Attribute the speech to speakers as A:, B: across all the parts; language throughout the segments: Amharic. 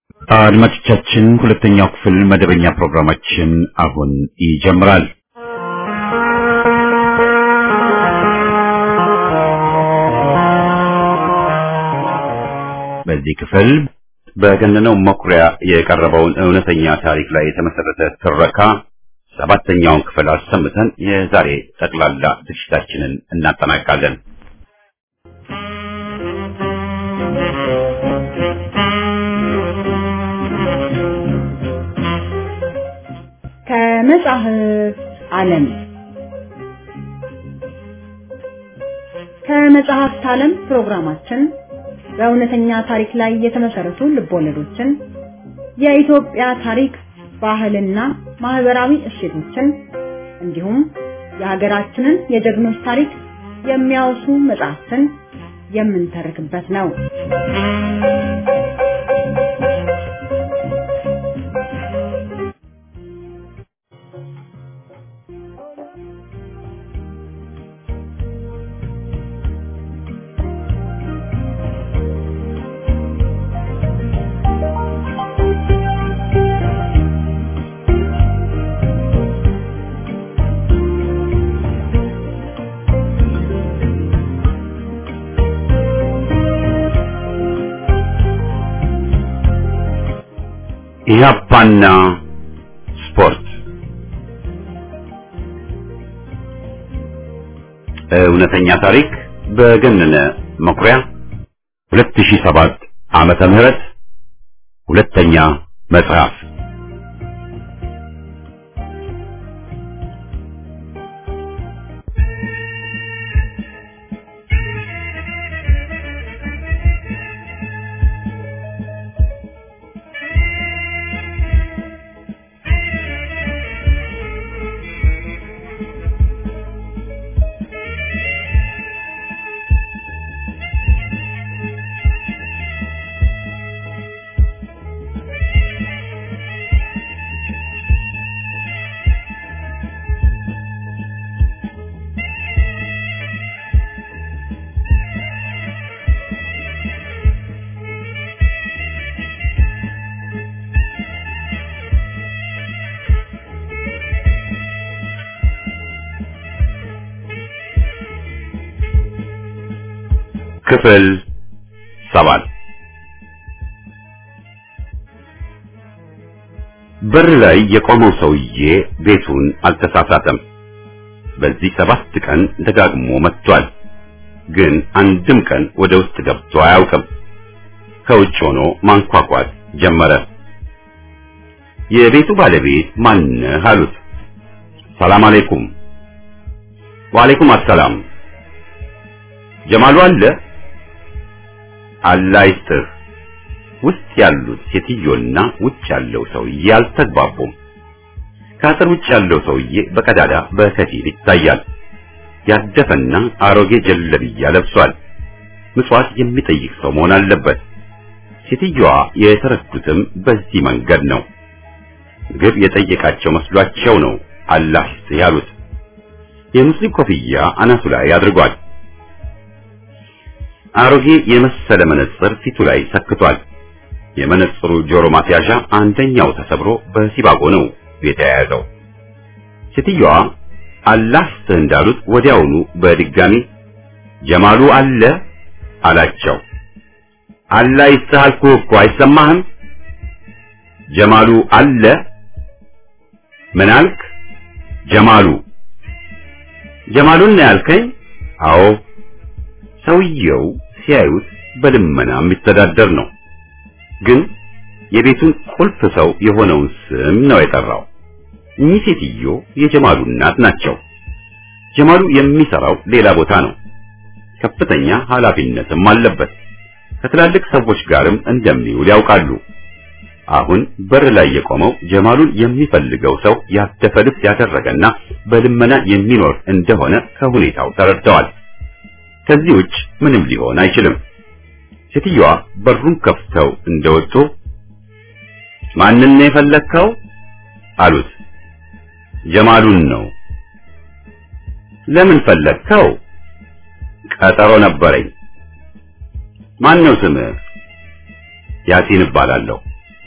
A: አድማጮቻችን ሁለተኛው ክፍል መደበኛ ፕሮግራማችን አሁን ይጀምራል። በዚህ ክፍል በገነነው መኩሪያ የቀረበውን እውነተኛ ታሪክ ላይ የተመሰረተ ትረካ ሰባተኛውን ክፍል አሰምተን የዛሬ ጠቅላላ ዝግጅታችንን እናጠናቃለን።
B: ከመጽሐፍ ዓለም ከመጽሐፍት ዓለም ፕሮግራማችን በእውነተኛ ታሪክ ላይ የተመሰረቱ ልቦለዶችን፣ የኢትዮጵያ ታሪክ፣ ባህልና ማህበራዊ እሴቶችን እንዲሁም የሀገራችንን የጀግኖች ታሪክ የሚያወሱ መጽሐፍትን የምንተርክበት ነው።
A: ኢህአፓና ስፖርት እውነተኛ ታሪክ በገነነ መኩሪያ 2007 ዓመተ ምህረት ሁለተኛ መጽሐፍ ክፍል ሰባት በር ላይ የቆመው ሰውዬ ቤቱን አልተሳሳተም። በዚህ ሰባት ቀን ደጋግሞ መጥቷል። ግን አንድም ቀን ወደ ውስጥ ገብቶ አያውቅም። ከውጭ ሆኖ ማንኳኳት ጀመረ። የቤቱ ባለቤት ማንህ አሉት። ሰላም አለይኩም። ወአለይኩም አሰላም። ጀማሉ አለ? አላህ ይስጥህ። ውስጥ ያሉት ሴትዮና ውጭ ያለው ሰውዬ አልተግባቡም። ከአጥር ውጭ ያለው ሰውዬ በቀዳዳ በከፊል ይታያል። ያደፈና አሮጌ ጀለብያ ለብሷል። ምጽዋት የሚጠይቅ ሰው መሆን አለበት። ሴትዮዋ የተረዱትም በዚህ መንገድ ነው። ምግብ የጠየቃቸው መስሏቸው ነው አላህ ይስጥህ ያሉት። የሙስሊም ኮፍያ አናቱ ላይ አድርጓል። አሮጌ የመሰለ መነጽር ፊቱ ላይ ሰክቷል። የመነጽሩ ጆሮ ማስያዣ አንደኛው ተሰብሮ በሲባጎ ነው የተያያዘው። ሴትዮዋ አላህ ይስጥህ እንዳሉት ወዲያውኑ በድጋሚ ጀማሉ አለ አላቸው። አላህ ይስጥህ አልኩህ እኮ አይሰማህም? ጀማሉ አለ ምን አልክ? ጀማሉ ጀማሉን ነው ያልከኝ? አዎ። ሰውየው ሲያዩት በልመና የሚተዳደር ነው። ግን የቤቱን ቁልፍ ሰው የሆነውን ስም ነው የጠራው። እኚህ ሴትዮ የጀማሉ እናት ናቸው። ጀማሉ የሚሰራው ሌላ ቦታ ነው። ከፍተኛ ኃላፊነትም አለበት። ከትላልቅ ሰዎች ጋርም እንደሚውል ያውቃሉ። አሁን በር ላይ የቆመው ጀማሉን የሚፈልገው ሰው ያደፈ ልብስ ያደረገና በልመና የሚኖር እንደሆነ ከሁኔታው ተረድተዋል። ከዚህ ውጭ ምንም ሊሆን አይችልም። ሴትዮዋ በሩን ከፍተው እንደወጡ ማንን ነው የፈለግከው? አሉት። ጀማሉን ነው። ለምን ፈለግከው? ቀጠሮ ነበረኝ። ማን ነው ስምህ? ያሲን እባላለሁ።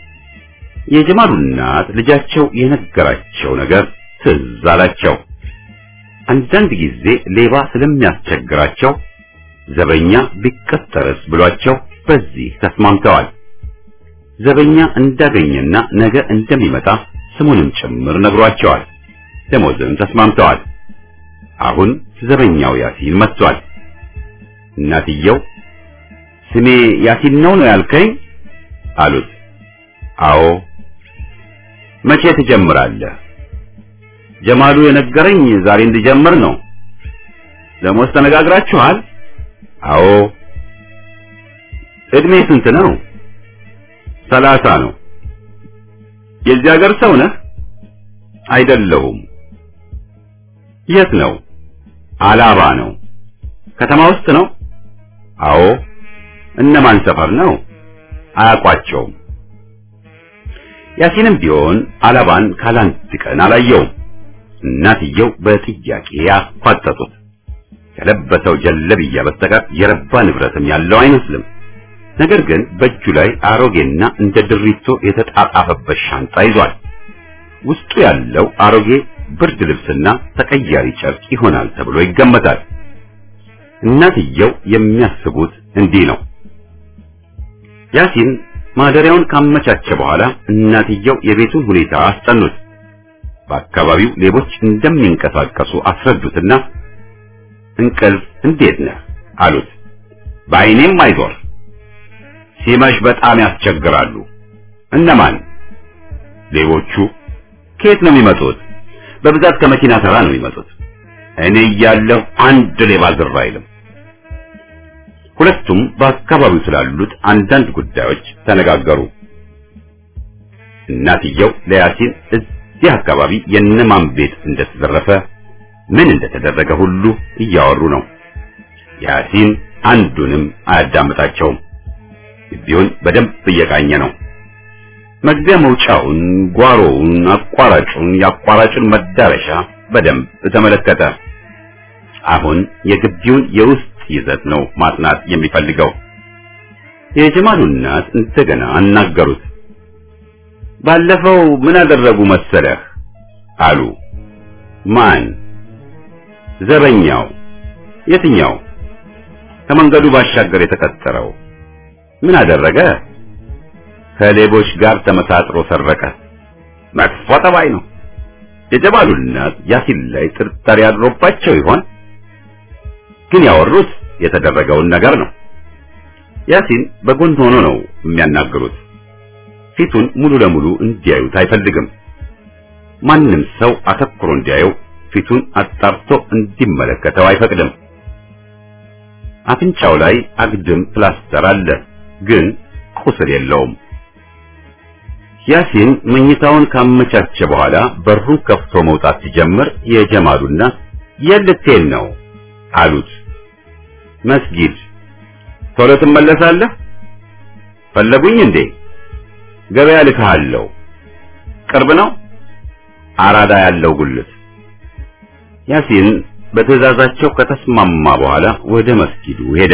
A: የጀማሉ እናት ልጃቸው የነገራቸው ነገር ትዝ አላቸው። አንዳንድ ጊዜ ሌባ ስለሚያስቸግራቸው ዘበኛ ቢቀጠርስ ብሏቸው በዚህ ተስማምተዋል። ዘበኛ እንዳገኘና ነገ እንደሚመጣ ስሙንም ጭምር ነግሯቸዋል። ደሞዝም ተስማምተዋል። አሁን ዘበኛው ያሲን መጥቷል። እናትየው ስሜ ያሲን ነው ነው ያልከኝ አሉት። አዎ። መቼ ትጀምራለህ? ጀማሉ የነገረኝ ዛሬ እንድጀምር ነው። ደሞዝ ተነጋግራችኋል? አዎ። እድሜ ስንት ነው? ሰላሳ ነው። የዚህ ሀገር ሰው ነህ? አይደለሁም። የት ነው? አላባ ነው። ከተማ ውስጥ ነው? አዎ። እነማን ሰፈር ነው? አያውቋቸውም። ያሲንም ቢሆን አላባን ካላንድ ቀን አላየውም። እናትየው በጥያቄ ያፋጠጡት። ከለበሰው ጀለብያ በስተቀር የረባ ንብረትም ያለው አይመስልም። ነገር ግን በእጁ ላይ አሮጌና እንደ ድሪቶ የተጣጣፈበት ሻንጣ ይዟል። ውስጡ ያለው አሮጌ ብርድ ልብስና ተቀያሪ ጨርቅ ይሆናል ተብሎ ይገመታል። እናትየው የሚያስቡት እንዲህ ነው። ያሲን ማደሪያውን ካመቻቸ በኋላ እናትየው የቤቱን ሁኔታ አስጠኑት። በአካባቢው ሌቦች እንደሚንቀሳቀሱ አስረዱትና እንቅልፍ እንዴት ነህ አሉት። በአይኔም አይዞር ሲመሽ በጣም ያስቸግራሉ። እነማን? ሌቦቹ። ከየት ነው የሚመጡት? በብዛት ከመኪና ተራ ነው የሚመጡት። እኔ እያለሁ አንድ ሌባ ዝር አይልም። ሁለቱም በአካባቢው ስላሉት አንዳንድ ጉዳዮች ተነጋገሩ። እናትየው ለያሲን እዚህ አካባቢ የነማን ቤት እንደተዘረፈ ምን እንደተደረገ ሁሉ እያወሩ ነው። ያሲን አንዱንም አያዳምጣቸውም። ግቢውን በደንብ እየቃኘ ነው። መግቢያ መውጫውን፣ ጓሮውን፣ አቋራጩን፣ የአቋራጩን መዳረሻ በደንብ ተመለከተ። አሁን የግቢውን የውስጥ ይዘት ነው ማጥናት የሚፈልገው። የጀማሉ እናት እንደገና አናገሩት። ባለፈው ምን አደረጉ መሰለህ አሉ። ማን? ዘበኛው። የትኛው? ከመንገዱ ባሻገር የተቀጠረው ምን አደረገ? ከሌቦች ጋር ተመሳጥሮ ሰረቀ። መጥፎ ጠባይ ነው። የጀማሉ እናት ያሲን ላይ ጥርጣሬ አድሮባቸው ይሆን? ግን ያወሩት የተደረገውን ነገር ነው። ያሲን በጎን ሆኖ ነው የሚያናግሩት። ፊቱን ሙሉ ለሙሉ እንዲያዩት አይፈልግም። ማንም ሰው አተኩሮ እንዲያየው ፊቱን አጣርቶ እንዲመለከተው አይፈቅድም። አፍንጫው ላይ አግድም ፕላስተር አለ፣ ግን ቁስል የለውም። ያሲን መኝታውን ካመቻቸ በኋላ በሩን ከፍቶ መውጣት ሲጀምር የጀማሉና የልቴን ነው አሉት። መስጊድ። ቶሎ ትመለሳለህ? ፈለጉኝ እንዴ? ገበያ ልካለሁ። ቅርብ ነው? አራዳ ያለው ጉልት። ያሲን በትዕዛዛቸው ከተስማማ በኋላ ወደ መስጊዱ ሄደ።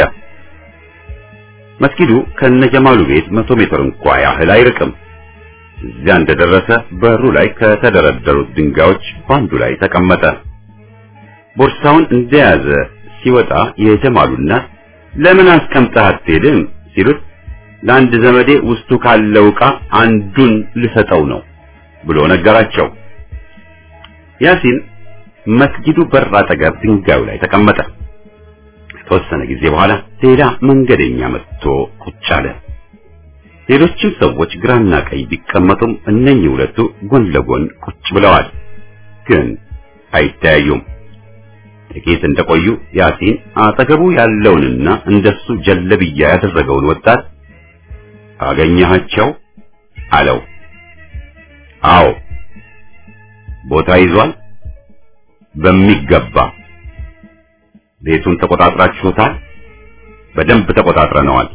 A: መስጊዱ ከነጀማሉ ቤት መቶ ሜትር እንኳ ያህል አይርቅም። እዚያ እንደደረሰ በሩ ላይ ከተደረደሩት ድንጋዮች ባንዱ ላይ ተቀመጠ። ቦርሳውን እንደያዘ ሲወጣ የጀማሉ እናት ለምን አስቀምጠህ አትሄድም ሲሉት ለአንድ ዘመዴ ውስጡ ካለው ዕቃ አንዱን ልሰጠው ነው ብሎ ነገራቸው። ያሲን መስጊዱ በር አጠገብ ድንጋዩ ላይ ተቀመጠ። ከተወሰነ ጊዜ በኋላ ሌላ መንገደኛ መጥቶ ቁጭ አለ። ሌሎችም ሰዎች ግራና ቀኝ ቢቀመጡም እነኚህ ሁለቱ ጎን ለጎን ቁጭ ብለዋል፣ ግን አይተያዩም። ጥቂት እንደቆዩ ያሲን አጠገቡ ያለውንና እንደሱ ጀለብያ ያደረገውን ወጣት አገኘሃቸው አለው። አዎ። ቦታ ይዟል? በሚገባ። ቤቱን ተቆጣጥራችሁታል? በደንብ ተቆጣጥረነዋል።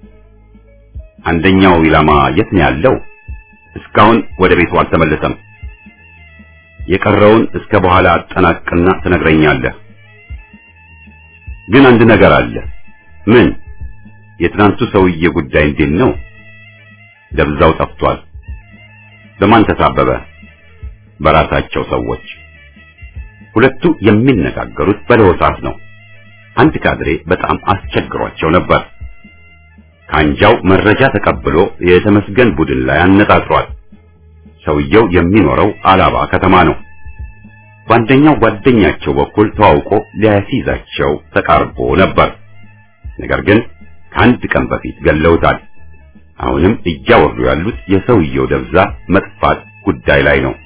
A: አንደኛው ኢላማ የት ነው ያለው? እስካሁን ወደ ቤቱ አልተመለሰም። የቀረውን እስከ በኋላ አጠናቅና ትነግረኛለህ። ግን አንድ ነገር አለ። ምን? የትናንቱ ሰውዬ ጉዳይ እንዴት ነው? ደብዛው ጠፍቷል። በማን ተሳበበ? በራሳቸው ሰዎች። ሁለቱ የሚነጋገሩት በለሆሳስ ነው። አንድ ካድሬ በጣም አስቸግሯቸው ነበር። ካንጃው መረጃ ተቀብሎ የተመስገን ቡድን ላይ አነጣጥሯል። ሰውየው የሚኖረው አላባ ከተማ ነው። በአንደኛው ጓደኛቸው በኩል ተዋውቆ ሊያስይዛቸው ተቃርቦ ነበር። ነገር ግን ከአንድ ቀን በፊት ገለውታል። አሁንም እያወሩ ያሉት የሰውየው ደብዛ መጥፋት ጉዳይ ላይ ነው።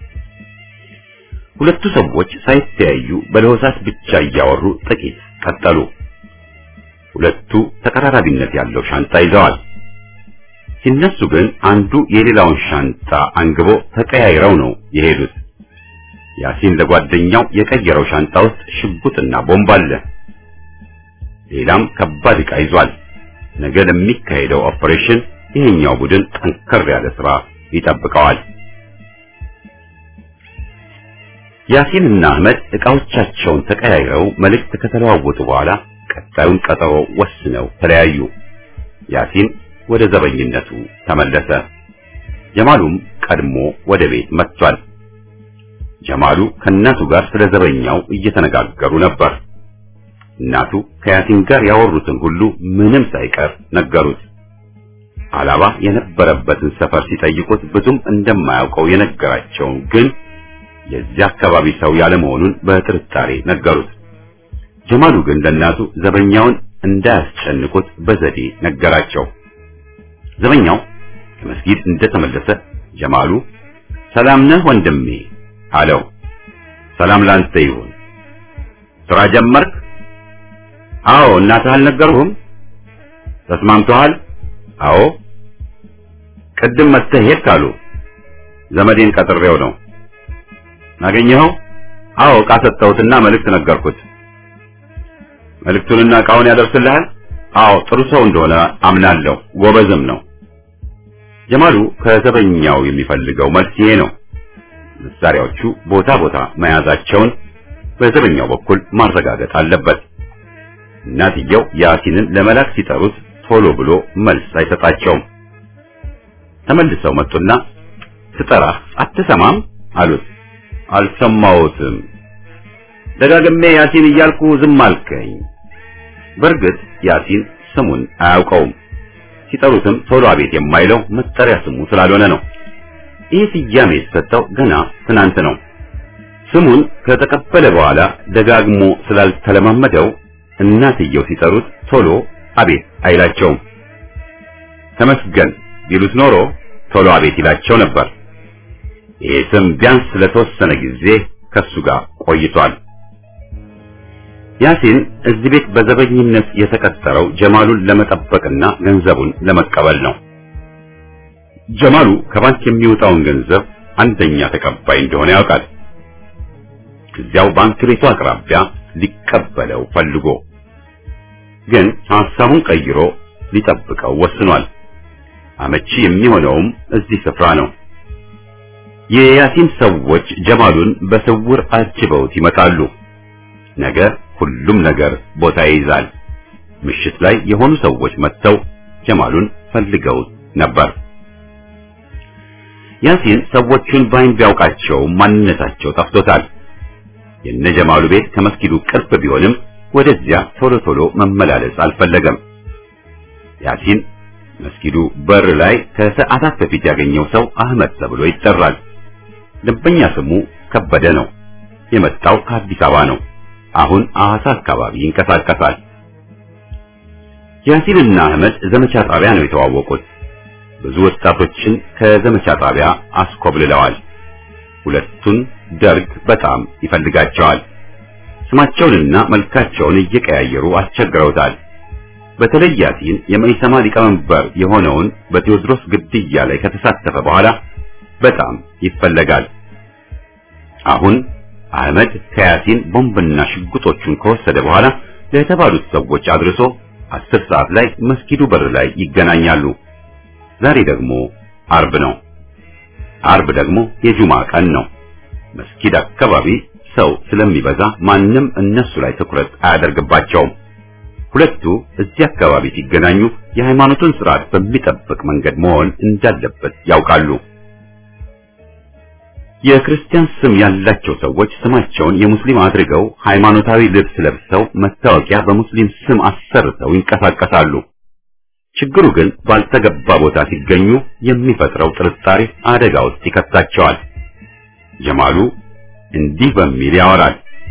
A: ሁለቱ ሰዎች ሳይተያዩ በለሆሳስ ብቻ እያወሩ ጥቂት ቀጠሉ። ሁለቱ ተቀራራቢነት ያለው ሻንጣ ይዘዋል። ሲነሱ ግን አንዱ የሌላውን ሻንጣ አንግቦ ተቀያይረው ነው የሄዱት። ያሲን ለጓደኛው የቀየረው ሻንጣ ውስጥ ሽጉጥና ቦምብ አለ። ሌላም ከባድ ዕቃ ይዟል። ነገ ለሚካሄደው ኦፕሬሽን ይሄኛው ቡድን ጠንከር ያለ ስራ ይጠብቀዋል። ያሲንና አህመድ ዕቃዎቻቸውን ተቀያይረው መልእክት ከተለዋወጡ በኋላ ቀጣዩን ቀጠሮ ወስነው ተለያዩ። ያሲን ወደ ዘበኝነቱ ተመለሰ። ጀማሉም ቀድሞ ወደ ቤት መጥቷል። ጀማሉ ከእናቱ ጋር ስለ ዘበኛው እየተነጋገሩ ነበር። እናቱ ከያሲን ጋር ያወሩትን ሁሉ ምንም ሳይቀር ነገሩት። አላባ የነበረበትን ሰፈር ሲጠይቁት ብዙም እንደማያውቀው የነገራቸውን ግን የዚያ አካባቢ ሰው ያለመሆኑን በጥርጣሬ ነገሩት። ጀማሉ ግን ለእናቱ ዘበኛውን እንዳያስጨንቁት በዘዴ ነገራቸው። ዘበኛው ከመስጊድ እንደተመለሰ ጀማሉ ሰላም ነህ ወንድሜ አለው። ሰላም ላንተ ይሁን። ስራ ጀመርክ? አዎ። እናትህ አልነገሩህም? ተስማምተዋል? አዎ። ቅድም መጥተህ ሄድክ አሉ። ዘመዴን ቀጥሬው ነው። አገኘኸው? አዎ። ዕቃ ሰጠሁትና መልእክት ነገርኩት። መልእክቱንና ዕቃውን ያደርስልሃል? አዎ። ጥሩ ሰው እንደሆነ አምናለሁ። ጎበዝም ነው። ጀማሉ ከዘበኛው የሚፈልገው መልስ ይሄ ነው። መሳሪያዎቹ ቦታ ቦታ መያዛቸውን በዘበኛው በኩል ማረጋገጥ አለበት። እናትየው ያሲንን ለመላክ ሲጠሩት ቶሎ ብሎ መልስ አይሰጣቸውም። ተመልሰው መጡና ስጠራህ አትሰማም አሉት። አልሰማሁትም። ደጋግሜ ያሲን እያልኩ ዝም አልከኝ። በእርግጥ ያሲን ስሙን አያውቀውም። ሲጠሩትም ቶሎ አቤት የማይለው መጠሪያ ስሙ ስላልሆነ ነው። ይህ ስያሜ የተሰጠው ገና ትናንት ነው። ስሙን ከተቀበለ በኋላ ደጋግሞ ስላልተለማመደው እናትየው ሲጠሩት ቶሎ አቤት አይላቸውም። ተመስገን ቢሉት ኖሮ ቶሎ አቤት ይላቸው ነበር። ይህ ስም ቢያንስ ለተወሰነ ጊዜ ከሱ ጋር ቆይቷል። ያሲን እዚህ ቤት በዘበኝነት የተቀጠረው ጀማሉን ለመጠበቅና ገንዘቡን ለመቀበል ነው። ጀማሉ ከባንክ የሚወጣውን ገንዘብ አንደኛ ተቀባይ እንደሆነ ያውቃል። እዚያው ባንክ ቤቱ አቅራቢያ ሊቀበለው ፈልጎ ግን ሐሳቡን ቀይሮ ሊጠብቀው ወስኗል። አመቺ የሚሆነውም እዚህ ስፍራ ነው። የያሲን ሰዎች ጀማሉን በስውር አጅበውት ይመጣሉ። ነገ ሁሉም ነገር ቦታ ይይዛል። ምሽት ላይ የሆኑ ሰዎች መጥተው ጀማሉን ፈልገውት ነበር። ያሲን ሰዎቹን ባይን ቢያውቃቸው ማንነታቸው ጠፍቶታል። የነ ጀማሉ ቤት ከመስጊዱ ቅርብ ቢሆንም ወደዚያ ቶሎ ቶሎ መመላለስ አልፈለገም። ያሲን መስጊዱ በር ላይ ከሰዓታት በፊት ያገኘው ሰው አህመድ ተብሎ ይጠራል። ደንበኛ ስሙ ከበደ ነው። የመጣው ከአዲስ አበባ ነው። አሁን ሐዋሳ አካባቢ ይንቀሳቀሳል። ያሲንና አህመድ ዘመቻ ጣቢያ ነው የተዋወቁት። ብዙ ወጣቶችን ከዘመቻ ጣቢያ አስኮብልለዋል። ሁለቱን ደርግ በጣም ይፈልጋቸዋል። ስማቸውንና መልካቸውን እየቀያየሩ አስቸግረውታል። በተለይ ያሲን የመኢሰማ ሊቀመንበር የሆነውን በቴዎድሮስ ግድያ ላይ ከተሳተፈ በኋላ በጣም ይፈለጋል። አሁን አህመድ ከያሲን ቦምብና ሽጉጦቹን ከወሰደ በኋላ ለተባሉት ሰዎች አድርሶ አስር ሰዓት ላይ መስጊዱ በር ላይ ይገናኛሉ። ዛሬ ደግሞ አርብ ነው። አርብ ደግሞ የጁማ ቀን ነው። መስጊድ አካባቢ ሰው ስለሚበዛ ማንም እነሱ ላይ ትኩረት አያደርግባቸውም። ሁለቱ እዚህ አካባቢ ሲገናኙ የሃይማኖቱን ስርዓት በሚጠብቅ መንገድ መሆን እንዳለበት ያውቃሉ። የክርስቲያን ስም ያላቸው ሰዎች ስማቸውን የሙስሊም አድርገው ሃይማኖታዊ ልብስ ለብሰው መታወቂያ በሙስሊም ስም አሰርተው ይንቀሳቀሳሉ። ችግሩ ግን ባልተገባ ቦታ ሲገኙ የሚፈጥረው ጥርጣሬ አደጋ ውስጥ ይከታቸዋል። ጀማሉ እንዲህ በሚል ያወራል።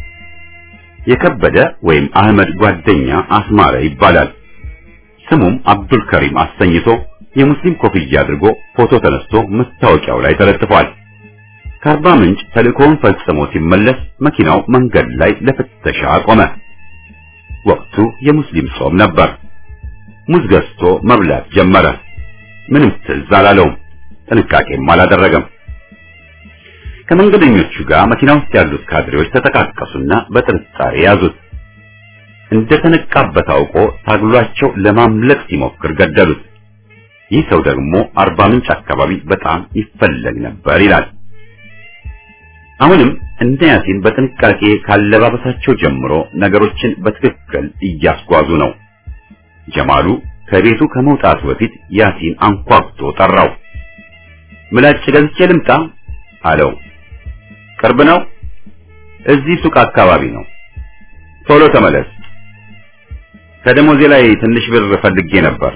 A: የከበደ ወይም አህመድ ጓደኛ አስማረ ይባላል። ስሙም አብዱል ከሪም አሰኝቶ የሙስሊም ኮፍያ አድርጎ ፎቶ ተነስቶ መታወቂያው ላይ ተለጥፏል። ከአርባ ምንጭ ተልእኮውን ፈጽሞ ሲመለስ መኪናው መንገድ ላይ ለፍተሻ ቆመ። ወቅቱ የሙስሊም ጾም ነበር። ሙዝ ገዝቶ መብላት ጀመረ። ምንም ትዝ አላለውም፣ ጥንቃቄም አላደረገም። ከመንገደኞቹ ጋር መኪና ውስጥ ያሉት ካድሬዎች ተጠቃቀሱና በጥርጣሬ ያዙት። እንደተነቃበት አውቆ ታግሏቸው ለማምለጥ ሲሞክር ገደሉት። ይህ ሰው ደግሞ አርባ ምንጭ አካባቢ በጣም ይፈለግ ነበር ይላል። አሁንም እንደ ያሲን በጥንቃቄ ካለባበሳቸው ጀምሮ ነገሮችን በትክክል እያስጓዙ ነው። ጀማሉ ከቤቱ ከመውጣቱ በፊት ያሲን አንኳኩቶ ጠራው። ምላጭ ገዝቼ ልምጣ አለው። ቅርብ ነው? እዚህ ሱቅ አካባቢ ነው። ቶሎ ተመለስ። ከደሞዜ ላይ ትንሽ ብር ፈልጌ ነበር።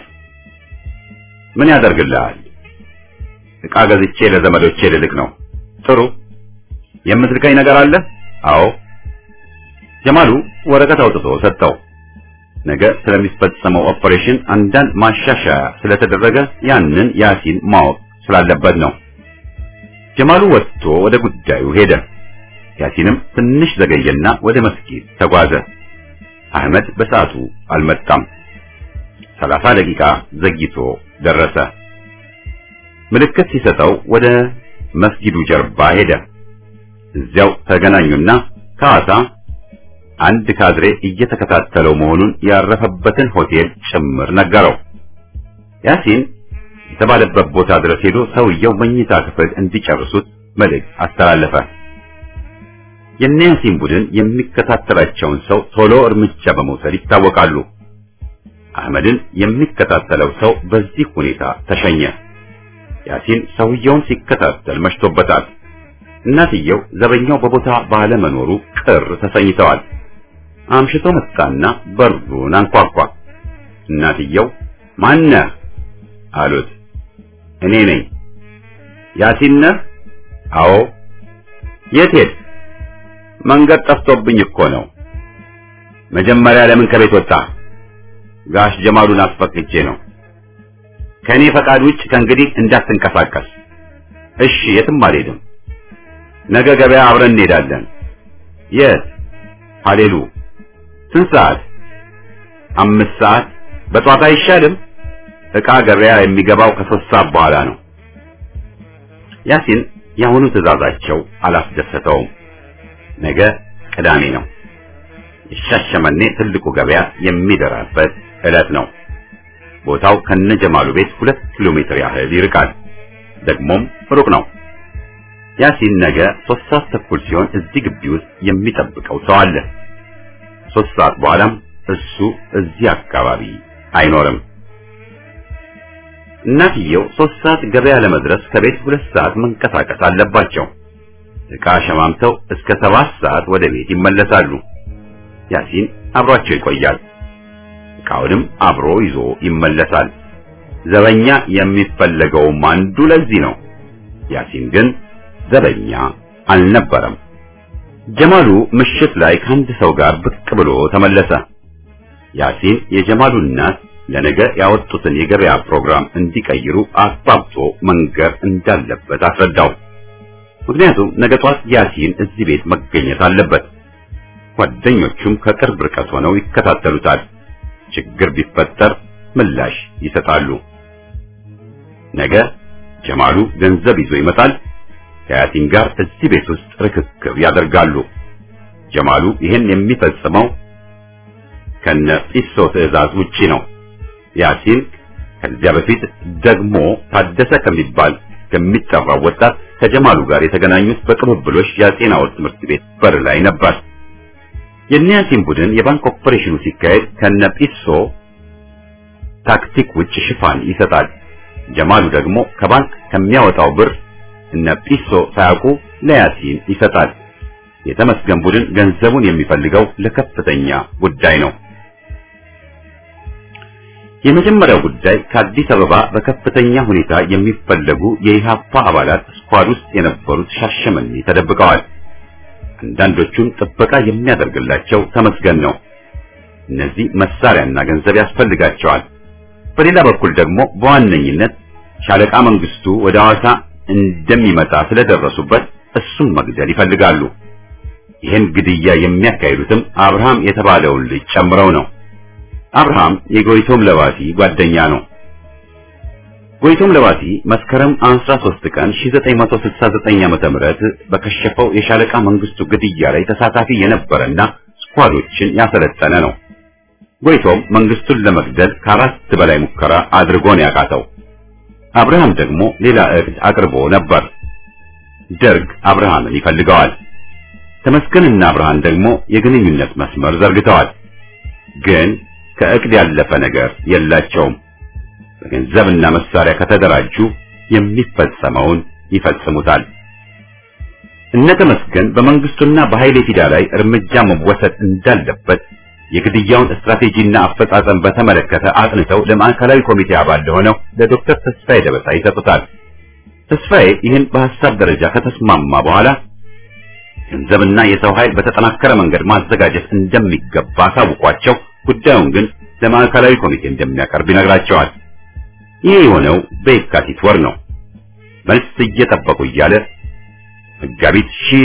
A: ምን ያደርግልሃል? ዕቃ ገዝቼ ለዘመዶቼ ልልክ ነው። ጥሩ። የምትልከኝ ነገር አለ? አዎ። ጀማሉ ወረቀት አውጥቶ ሰጠው። ነገ ስለሚፈጸመው ኦፐሬሽን አንዳንድ ማሻሻያ ስለተደረገ ያንን ያሲን ማወቅ ስላለበት ነው። ጀማሉ ወጥቶ ወደ ጉዳዩ ሄደ። ያሲንም ትንሽ ዘገየና ወደ መስጊድ ተጓዘ። አህመድ በሰዓቱ አልመጣም። ሰላሳ ደቂቃ ዘግይቶ ደረሰ። ምልክት ሲሰጠው ወደ መስጊዱ ጀርባ ሄደ። እዚያው ተገናኙና ከሐዋሳ አንድ ካድሬ እየተከታተለው መሆኑን ያረፈበትን ሆቴል ጭምር ነገረው። ያሲን የተባለበት ቦታ ድረስ ሄዶ ሰውየው መኝታ ክፍል እንዲጨርሱት መልእክት አስተላለፈ። የነ ያሲን ቡድን የሚከታተላቸውን ሰው ቶሎ እርምጃ በመውሰድ ይታወቃሉ። አህመድን የሚከታተለው ሰው በዚህ ሁኔታ ተሸኘ። ያሲን ሰውየውን ሲከታተል መሽቶበታል። እናትየው ዘበኛው በቦታ ባለመኖሩ ቅር ተሰኝተዋል። አምሽቶ መጣና በሩን አንኳኳ። እናትየው ማነህ አሉት። እኔ ነኝ። ያሲን ነህ? አዎ። የት ሄድክ? መንገድ ጠፍቶብኝ እኮ ነው። መጀመሪያ ለምን ከቤት ወጣ? ጋሽ ጀማሉን አስፈቅጄ ነው። ከእኔ ፈቃድ ውጭ ከእንግዲህ እንዳትንቀሳቀስ። እሺ፣ የትም አልሄድም። ነገ ገበያ አብረን እንሄዳለን። የት? ሀሌሉ። ስንት ሰዓት? አምስት ሰዓት። በጧት አይሻልም? ዕቃ ገበያ የሚገባው ከሶስት ሰዓት በኋላ ነው። ያሲን የአሁኑ ትዕዛዛቸው አላስደሰተውም። ነገ ቅዳሜ ነው። የሻሸመኔ ትልቁ ገበያ የሚደራበት ዕለት ነው። ቦታው ከነጀማሉ ቤት ሁለት ኪሎ ሜትር ያህል ይርቃል። ደግሞም ሩቅ ነው። ያሲን ነገ ሶስት ሰዓት ተኩል ሲሆን እዚህ ግቢ ውስጥ የሚጠብቀው ሰው አለ። ሶስት ሰዓት በኋላም እሱ እዚህ አካባቢ አይኖርም። እናትየው ሶስት ሰዓት ገበያ ለመድረስ ከቤት ሁለት ሰዓት መንቀሳቀስ አለባቸው። ዕቃ ሸማምተው እስከ ሰባት ሰዓት ወደ ቤት ይመለሳሉ። ያሲን አብሯቸው ይቆያል። ዕቃውንም አብሮ ይዞ ይመለሳል። ዘበኛ የሚፈለገውም አንዱ ለዚህ ነው። ያሲን ግን ዘበኛ አልነበረም። ጀማሉ ምሽት ላይ ከአንድ ሰው ጋር ብቅ ብሎ ተመለሰ። ያሲን የጀማሉ እናት ለነገ ያወጡትን የገበያ ፕሮግራም እንዲቀይሩ አስባብቶ መንገር እንዳለበት አስረዳው። ምክንያቱም ነገ ጧት ያሲን እዚህ ቤት መገኘት አለበት። ጓደኞቹም ከቅርብ ርቀት ሆነው ይከታተሉታል። ችግር ቢፈጠር ምላሽ ይሰጣሉ። ነገ ጀማሉ ገንዘብ ይዞ ይመጣል። ከያሲን ጋር እዚህ ቤት ውስጥ ርክክብ ያደርጋሉ። ጀማሉ ይህን የሚፈጽመው ከነ ጲሶ ትዕዛዝ ውጪ ነው። ያሲን ከዚያ በፊት ደግሞ ታደሰ ከሚባል ከሚጠራው ወጣት ከጀማሉ ጋር የተገናኙት በቅብብሎሽ የጤናው ትምህርት ቤት በር ላይ ነበር። የነ ያሲን ቡድን የባንክ ኦፐሬሽኑ ሲካሄድ ከነ ጲሶ ታክቲክ ውጭ ሽፋን ይሰጣል። ጀማሉ ደግሞ ከባንክ ከሚያወጣው ብር እነ ጲሶ ሳያውቁ ለያሲን ይሰጣል። የተመስገን ቡድን ገንዘቡን የሚፈልገው ለከፍተኛ ጉዳይ ነው። የመጀመሪያው ጉዳይ ከአዲስ አበባ በከፍተኛ ሁኔታ የሚፈለጉ የኢሃፓ አባላት ስኳድ ውስጥ የነበሩት ሻሸመኔ ተደብቀዋል። አንዳንዶቹም ጥበቃ የሚያደርግላቸው ተመስገን ነው። እነዚህ መሳሪያና ገንዘብ ያስፈልጋቸዋል። በሌላ በኩል ደግሞ በዋነኝነት ሻለቃ መንግስቱ ወደ ሐዋሳ እንደሚመጣ ስለደረሱበት እሱን መግደል ይፈልጋሉ። ይህን ግድያ የሚያካሂዱትም አብርሃም የተባለውን ልጅ ጨምረው ነው። አብርሃም የጎይቶም ለባሲ ጓደኛ ነው። ጎይቶም ለባሲ መስከረም 13 ቀን 1969 ዓመተ ምህረት በከሸፈው የሻለቃ መንግስቱ ግድያ ላይ ተሳታፊ የነበረና ስኳዶችን ያሰለጠነ ነው። ጎይቶም መንግስቱን ለመግደል ከአራት በላይ ሙከራ አድርጎ ነው ያቃተው። አብርሃም ደግሞ ሌላ እቅድ አቅርቦ ነበር። ደርግ አብርሃምን ይፈልገዋል። ተመስገንና አብርሃም ደግሞ የግንኙነት መስመር ዘርግተዋል። ግን ከእቅድ ያለፈ ነገር የላቸውም። በገንዘብና መሳሪያ ከተደራጁ የሚፈጸመውን ይፈጽሙታል። እነ ተመስገን በመንግስቱና በኃይሌ ፊዳ ላይ እርምጃ መወሰድ እንዳለበት የግድያውን ስትራቴጂና አፈጻጸም በተመለከተ አጥንተው ለማዕከላዊ ኮሚቴ አባል ለሆነው ለዶክተር ተስፋዬ ደበሳ ይሰጡታል። ተስፋዬ ይህን በሐሳብ ደረጃ ከተስማማ በኋላ ገንዘብና የሰው ኃይል በተጠናከረ መንገድ ማዘጋጀት እንደሚገባ አሳውቋቸው ጉዳዩን ግን ለማዕከላዊ ኮሚቴ እንደሚያቀርብ ይነግራቸዋል። ይህ የሆነው በየካቲት ወር ነው። መልስ እየጠበቁ እያለ መጋቢት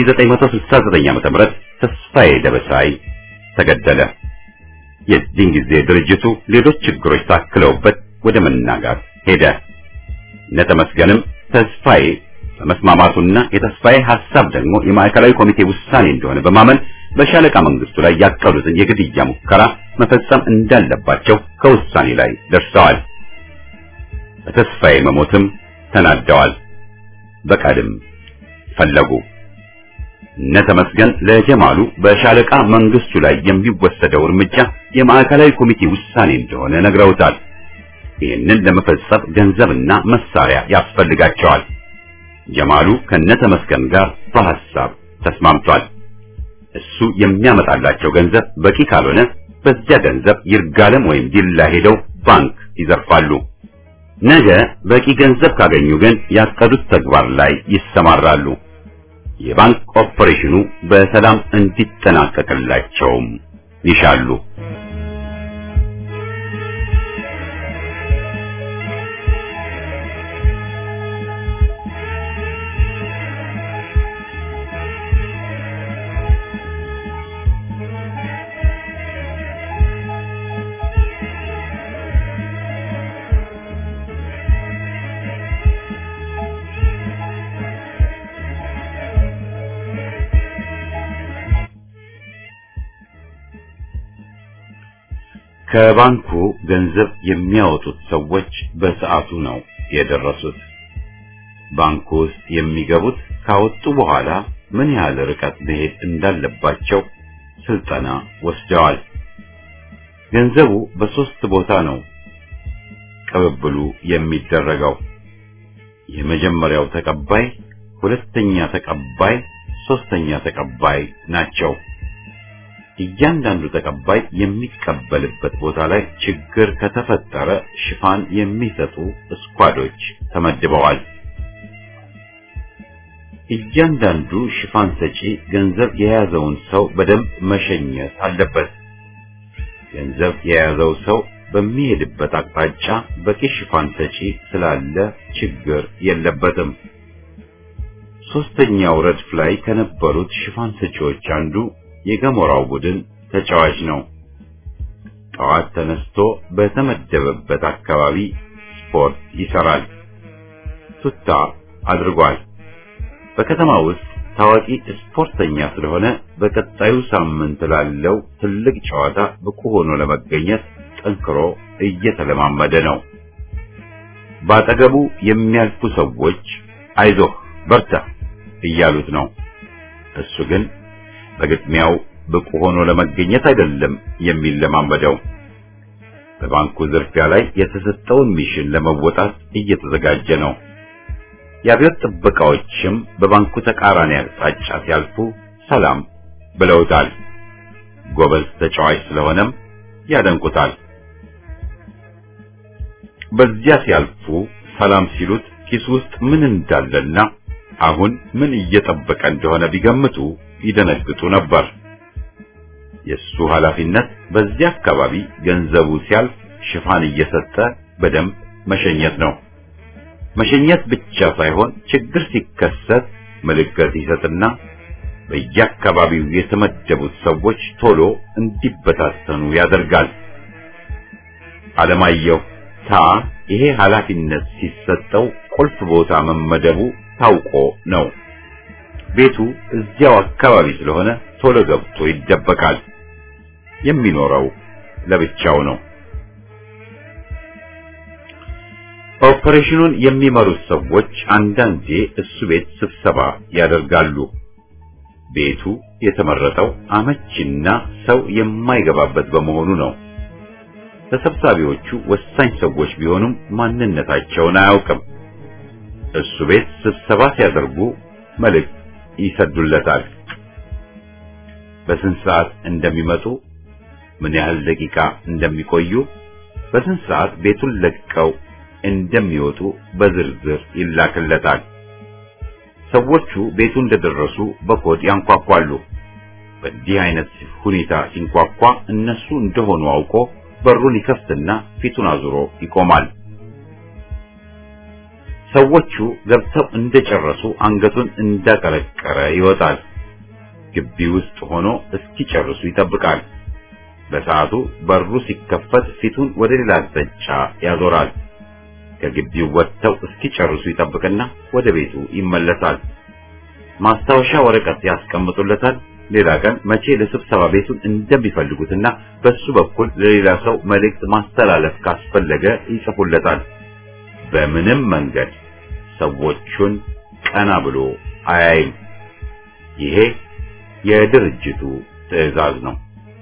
A: 1969 ዓ.ም ተስፋዬ ደበሳይ ተገደለ። የዚህን ጊዜ ድርጅቱ ሌሎች ችግሮች ታክለውበት ወደ መናጋት ሄደ። እነተመስገንም ተስፋዬ በመስማማቱና የተስፋዬ ሐሳብ ደግሞ የማዕከላዊ ኮሚቴ ውሳኔ እንደሆነ በማመን በሻለቃ መንግስቱ ላይ ያቀዱትን የግድያ ሙከራ መፈጸም እንዳለባቸው ከውሳኔ ላይ ደርሰዋል። በተስፋዬ መሞትም ተናደዋል። በቀልም ፈለጉ። እነ ተመስገን ለጀማሉ በሻለቃ መንግስቱ ላይ የሚወሰደው እርምጃ የማዕከላዊ ኮሚቴ ውሳኔ እንደሆነ ነግረውታል። ይህንን ለመፈጸም ገንዘብና መሳሪያ ያስፈልጋቸዋል። ጀማሉ ከነ ተመስገን ጋር በሐሳብ ተስማምቷል። እሱ የሚያመጣላቸው ገንዘብ በቂ ካልሆነ በዚያ ገንዘብ ይርጋለም ወይም ዲላ ሄደው ባንክ ይዘርፋሉ። ነገ በቂ ገንዘብ ካገኙ ግን ያቀዱት ተግባር ላይ ይሰማራሉ። የባንክ ኦፐሬሽኑ በሰላም እንዲጠናቀቅላቸውም ይሻሉ። ከባንኩ ገንዘብ የሚያወጡት ሰዎች በሰዓቱ ነው የደረሱት። ባንኩ ውስጥ የሚገቡት ካወጡ በኋላ ምን ያህል ርቀት መሄድ እንዳለባቸው ስልጠና ወስደዋል። ገንዘቡ በሶስት ቦታ ነው ቅብብሉ የሚደረገው። የመጀመሪያው ተቀባይ፣ ሁለተኛ ተቀባይ፣ ሶስተኛ ተቀባይ ናቸው። እያንዳንዱ ተቀባይ የሚቀበልበት ቦታ ላይ ችግር ከተፈጠረ ሽፋን የሚሰጡ ስኳዶች ተመድበዋል። እያንዳንዱ ሽፋን ሰጪ ገንዘብ የያዘውን ሰው በደንብ መሸኘት አለበት። ገንዘብ የያዘው ሰው በሚሄድበት አቅጣጫ በቂ ሽፋን ሰጪ ስላለ ችግር የለበትም። ሶስተኛው ረድፍ ላይ ከነበሩት ሽፋን ሰጪዎች አንዱ የገሞራው ቡድን ተጫዋች ነው። ጠዋት ተነስቶ በተመደበበት አካባቢ ስፖርት ይሰራል። ቱታ አድርጓል። በከተማ ውስጥ ታዋቂ ስፖርተኛ ስለሆነ በቀጣዩ ሳምንት ላለው ትልቅ ጨዋታ ብቁ ሆኖ ለመገኘት ጠንክሮ እየተለማመደ ነው። ባጠገቡ የሚያልፉ ሰዎች አይዞህ በርታ እያሉት ነው። እሱ ግን በግጥሚያው ብቁ ሆኖ ለመገኘት አይደለም የሚለማመደው። በባንኩ ዝርፊያ ላይ የተሰጠውን ሚሽን ለመወጣት እየተዘጋጀ ነው። የአብዮት ጥበቃዎችም በባንኩ ተቃራኒ አቅጣጫ ሲያልፉ ሰላም ብለውታል። ጎበዝ ተጫዋች ስለሆነም ያደንቁታል። በዚያ ሲያልፉ ሰላም ሲሉት ኪስ ውስጥ ምን እንዳለና አሁን ምን እየጠበቀ እንደሆነ ቢገምቱ ይደነግጡ ነበር። የሱ ኃላፊነት በዚያ አካባቢ ገንዘቡ ሲያልፍ ሽፋን እየሰጠ በደንብ መሸኘት ነው። መሸኘት ብቻ ሳይሆን ችግር ሲከሰት ምልክት ይሰጥና በየአካባቢው የተመደቡት ሰዎች ቶሎ እንዲበታተኑ ያደርጋል። አለማየሁ ታ ይሄ ኃላፊነት ሲሰጠው ቁልፍ ቦታ መመደቡ ታውቆ ነው። ቤቱ እዚያው አካባቢ ስለሆነ ቶሎ ገብቶ ይደበቃል። የሚኖረው ለብቻው ነው። ኦፐሬሽኑን የሚመሩት ሰዎች አንዳንዴ እሱ ቤት ስብሰባ ያደርጋሉ። ቤቱ የተመረጠው አመቺና ሰው የማይገባበት በመሆኑ ነው። ተሰብሳቢዎቹ ወሳኝ ሰዎች ቢሆኑም ማንነታቸውን አያውቅም። እሱ ቤት ስብሰባ ሲያደርጉ መልእክት ይሰዱለታል። በስንት ሰዓት እንደሚመጡ፣ ምን ያህል ደቂቃ እንደሚቆዩ፣ በስንት ሰዓት ቤቱን ለቀው እንደሚወጡ በዝርዝር ይላክለታል። ሰዎቹ ቤቱ እንደደረሱ በኮድ ያንኳኳሉ። በዚህ አይነት ሁኔታ ሲንኳኳ እነሱ እንደሆኑ አውቆ በሩን ይከፍትና ፊቱን አዙሮ ይቆማል። ሰዎቹ ገብተው እንደጨረሱ አንገቱን እንዳቀረቀረ ይወጣል። ግቢ ውስጥ ሆኖ እስኪጨርሱ ይጠብቃል። በሰዓቱ በሩ ሲከፈት ፊቱን ወደ ሌላ አቅጣጫ ያዞራል። ከግቢው ወጥተው እስኪጨርሱ ይጠብቅና ወደ ቤቱ ይመለሳል። ማስታወሻ ወረቀት ያስቀምጡለታል። ሌላ ቀን መቼ ለስብሰባ ቤቱን እንደሚፈልጉትና በሱ በኩል ለሌላ ሰው መልእክት ማስተላለፍ ካስፈለገ ይጽፉለታል። በምንም መንገድ ሰዎቹን ቀና ብሎ አያይም። ይሄ የድርጅቱ ትዕዛዝ ነው።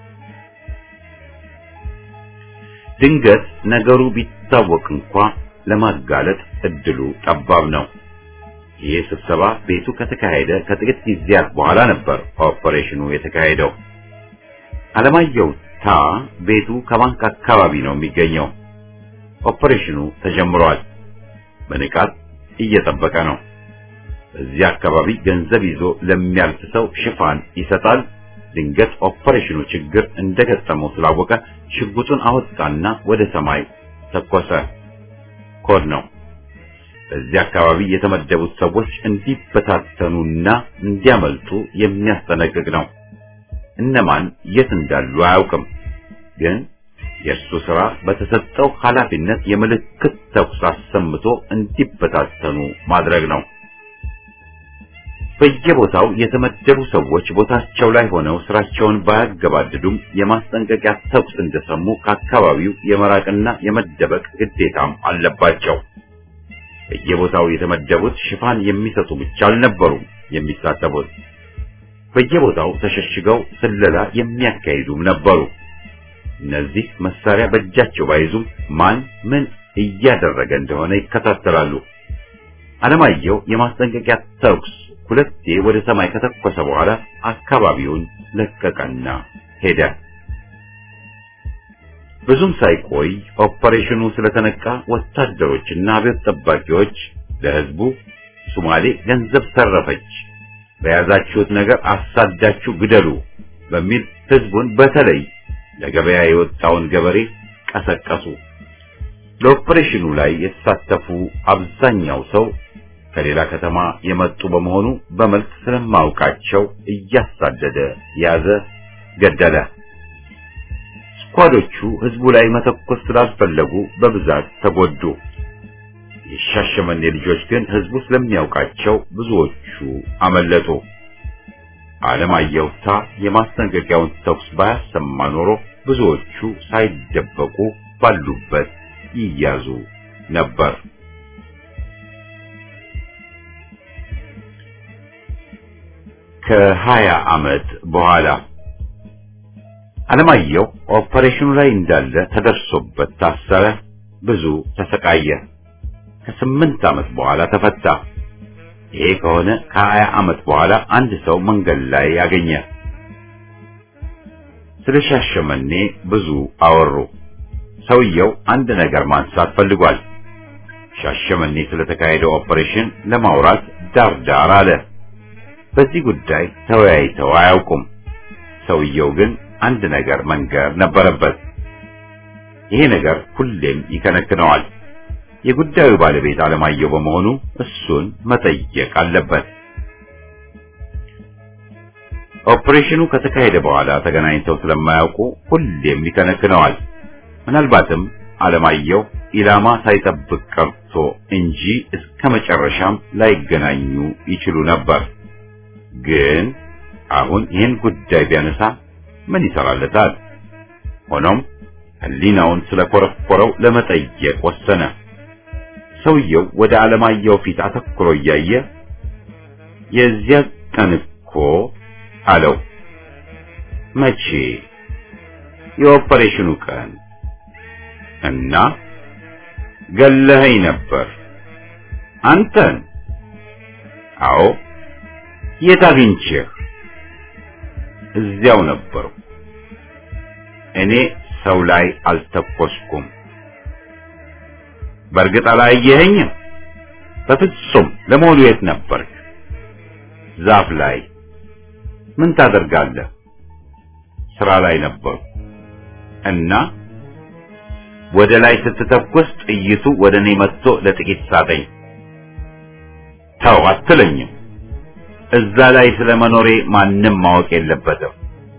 A: ድንገት ነገሩ ቢታወቅ እንኳ ለማጋለጥ እድሉ ጠባብ ነው። ይህ ስብሰባ ቤቱ ከተካሄደ ከጥቂት ጊዜያት በኋላ ነበር ኦፐሬሽኑ የተካሄደው። አለማየሁ ታ ቤቱ ከባንክ አካባቢ ነው የሚገኘው። ኦፐሬሽኑ ተጀምሯል። በንቃት እየጠበቀ ነው። በዚህ አካባቢ ገንዘብ ይዞ ለሚያልፍ ሰው ሽፋን ይሰጣል። ድንገት ኦፐሬሽኑ ችግር እንደገጠመው ስላወቀ ሽጉጡን አወጣና ወደ ሰማይ ተኮሰ። ኮድ ነው። በዚህ አካባቢ የተመደቡት ሰዎች እንዲበታተኑና እንዲያመልጡ የሚያስጠነቅቅ ነው። እነማን የት እንዳሉ አያውቅም። ግን የእርሱ ሥራ በተሰጠው ኃላፊነት የምልክት ተኩስ አሰምቶ እንዲበታተኑ ማድረግ ነው። በየቦታው የተመደቡ ሰዎች ቦታቸው ላይ ሆነው ስራቸውን ባያገባድዱም የማስጠንቀቂያ ተኩስ እንደሰሙ ከአካባቢው የመራቅና የመደበቅ ግዴታም አለባቸው። በየቦታው የተመደቡት ሽፋን የሚሰጡ ብቻ አልነበሩም የሚሳተፉት። በየቦታው ተሸሽገው ስለላ የሚያካሂዱም ነበሩ። እነዚህ መሳሪያ በእጃቸው ባይዙም ማን ምን እያደረገ እንደሆነ ይከታተላሉ። አለማየሁ የማስጠንቀቂያ ተኩስ ሁለቴ ወደ ሰማይ ከተኮሰ በኋላ አካባቢውን ለቀቀና ሄደ። ብዙም ሳይቆይ ኦፐሬሽኑ ስለተነቃ ወታደሮችና አብዮት ጠባቂዎች ለህዝቡ ሶማሌ ገንዘብ ሰረፈች፣ በያዛችሁት ነገር አሳዳችሁ ግደሉ በሚል ህዝቡን በተለይ ለገበያ የወጣውን ገበሬ ቀሰቀሱ። ለኦፐሬሽኑ ላይ የተሳተፉ አብዛኛው ሰው ከሌላ ከተማ የመጡ በመሆኑ በመልክ ስለማውቃቸው እያሳደደ ያዘ፣ ገደለ። ስኳዶቹ ህዝቡ ላይ መተኮስ ስላልፈለጉ በብዛት ተጎዱ። የሻሸመኔ ልጆች ግን ህዝቡ ስለሚያውቃቸው ብዙዎቹ አመለጡ። አለማየሁ ታ የማስጠንቀቂያውን ተኩስ ባያሰማ ኖሮ ብዙዎቹ ሳይደበቁ ባሉበት ይያዙ ነበር። ከሀያ ዓመት በኋላ አለማየሁ ኦፐሬሽኑ ላይ እንዳለ ተደርሶበት ታሰረ። ብዙ ተሰቃየ። ከስምንት ዓመት በኋላ ተፈታ። ይሄ ከሆነ ከሀያ ዓመት በኋላ አንድ ሰው መንገድ ላይ ያገኘ። ስለ ሻሸመኔ ብዙ አወሩ። ሰውየው አንድ ነገር ማንሳት ፈልጓል። ሻሸመኔ ስለተካሄደው ኦፐሬሽን ለማውራት ዳር ዳር አለ። በዚህ ጉዳይ ተወያይተው አያውቁም። ሰውየው ግን አንድ ነገር መንገር ነበረበት። ይሄ ነገር ሁሌም ይከነክነዋል። የጉዳዩ ባለቤት አለማየሁ በመሆኑ እሱን መጠየቅ አለበት። ኦፕሬሽኑ ከተካሄደ በኋላ ተገናኝተው ስለማያውቁ ሁሌም ይከነክነዋል። ምናልባትም አለማየሁ ኢላማ ሳይጠብቅ ቀርቶ እንጂ እስከ መጨረሻም ላይገናኙ ይችሉ ነበር። ግን አሁን ይህን ጉዳይ ቢያነሳ ምን ይሰራለታል? ሆኖም ሕሊናውን ስለኮረኮረው ለመጠየቅ ወሰነ። ሰውየው ወደ አለማየሁ ፊት አተኩሮ እያየ የዚያ ቀን እኮ አለው። መቼ? የኦፐሬሽኑ ቀን እና ገለኸኝ ነበር። አንተን? አዎ። የት አግኝቼህ? እዚያው ነበሩ። እኔ ሰው ላይ አልተኮስኩም። በእርግጥ አላየኸኝም? በፍጹም። ለመሆኑ የት ነበርክ? ዛፍ ላይ። ምን ታደርጋለህ? ስራ ላይ ነበርኩ። እና ወደ ላይ ስትተኩስ ጥይቱ ወደ እኔ መጥቶ ለጥቂት ሳተኝ። ተው አትለኝም። እዛ ላይ ስለ መኖሬ ማንም ማወቅ የለበትም።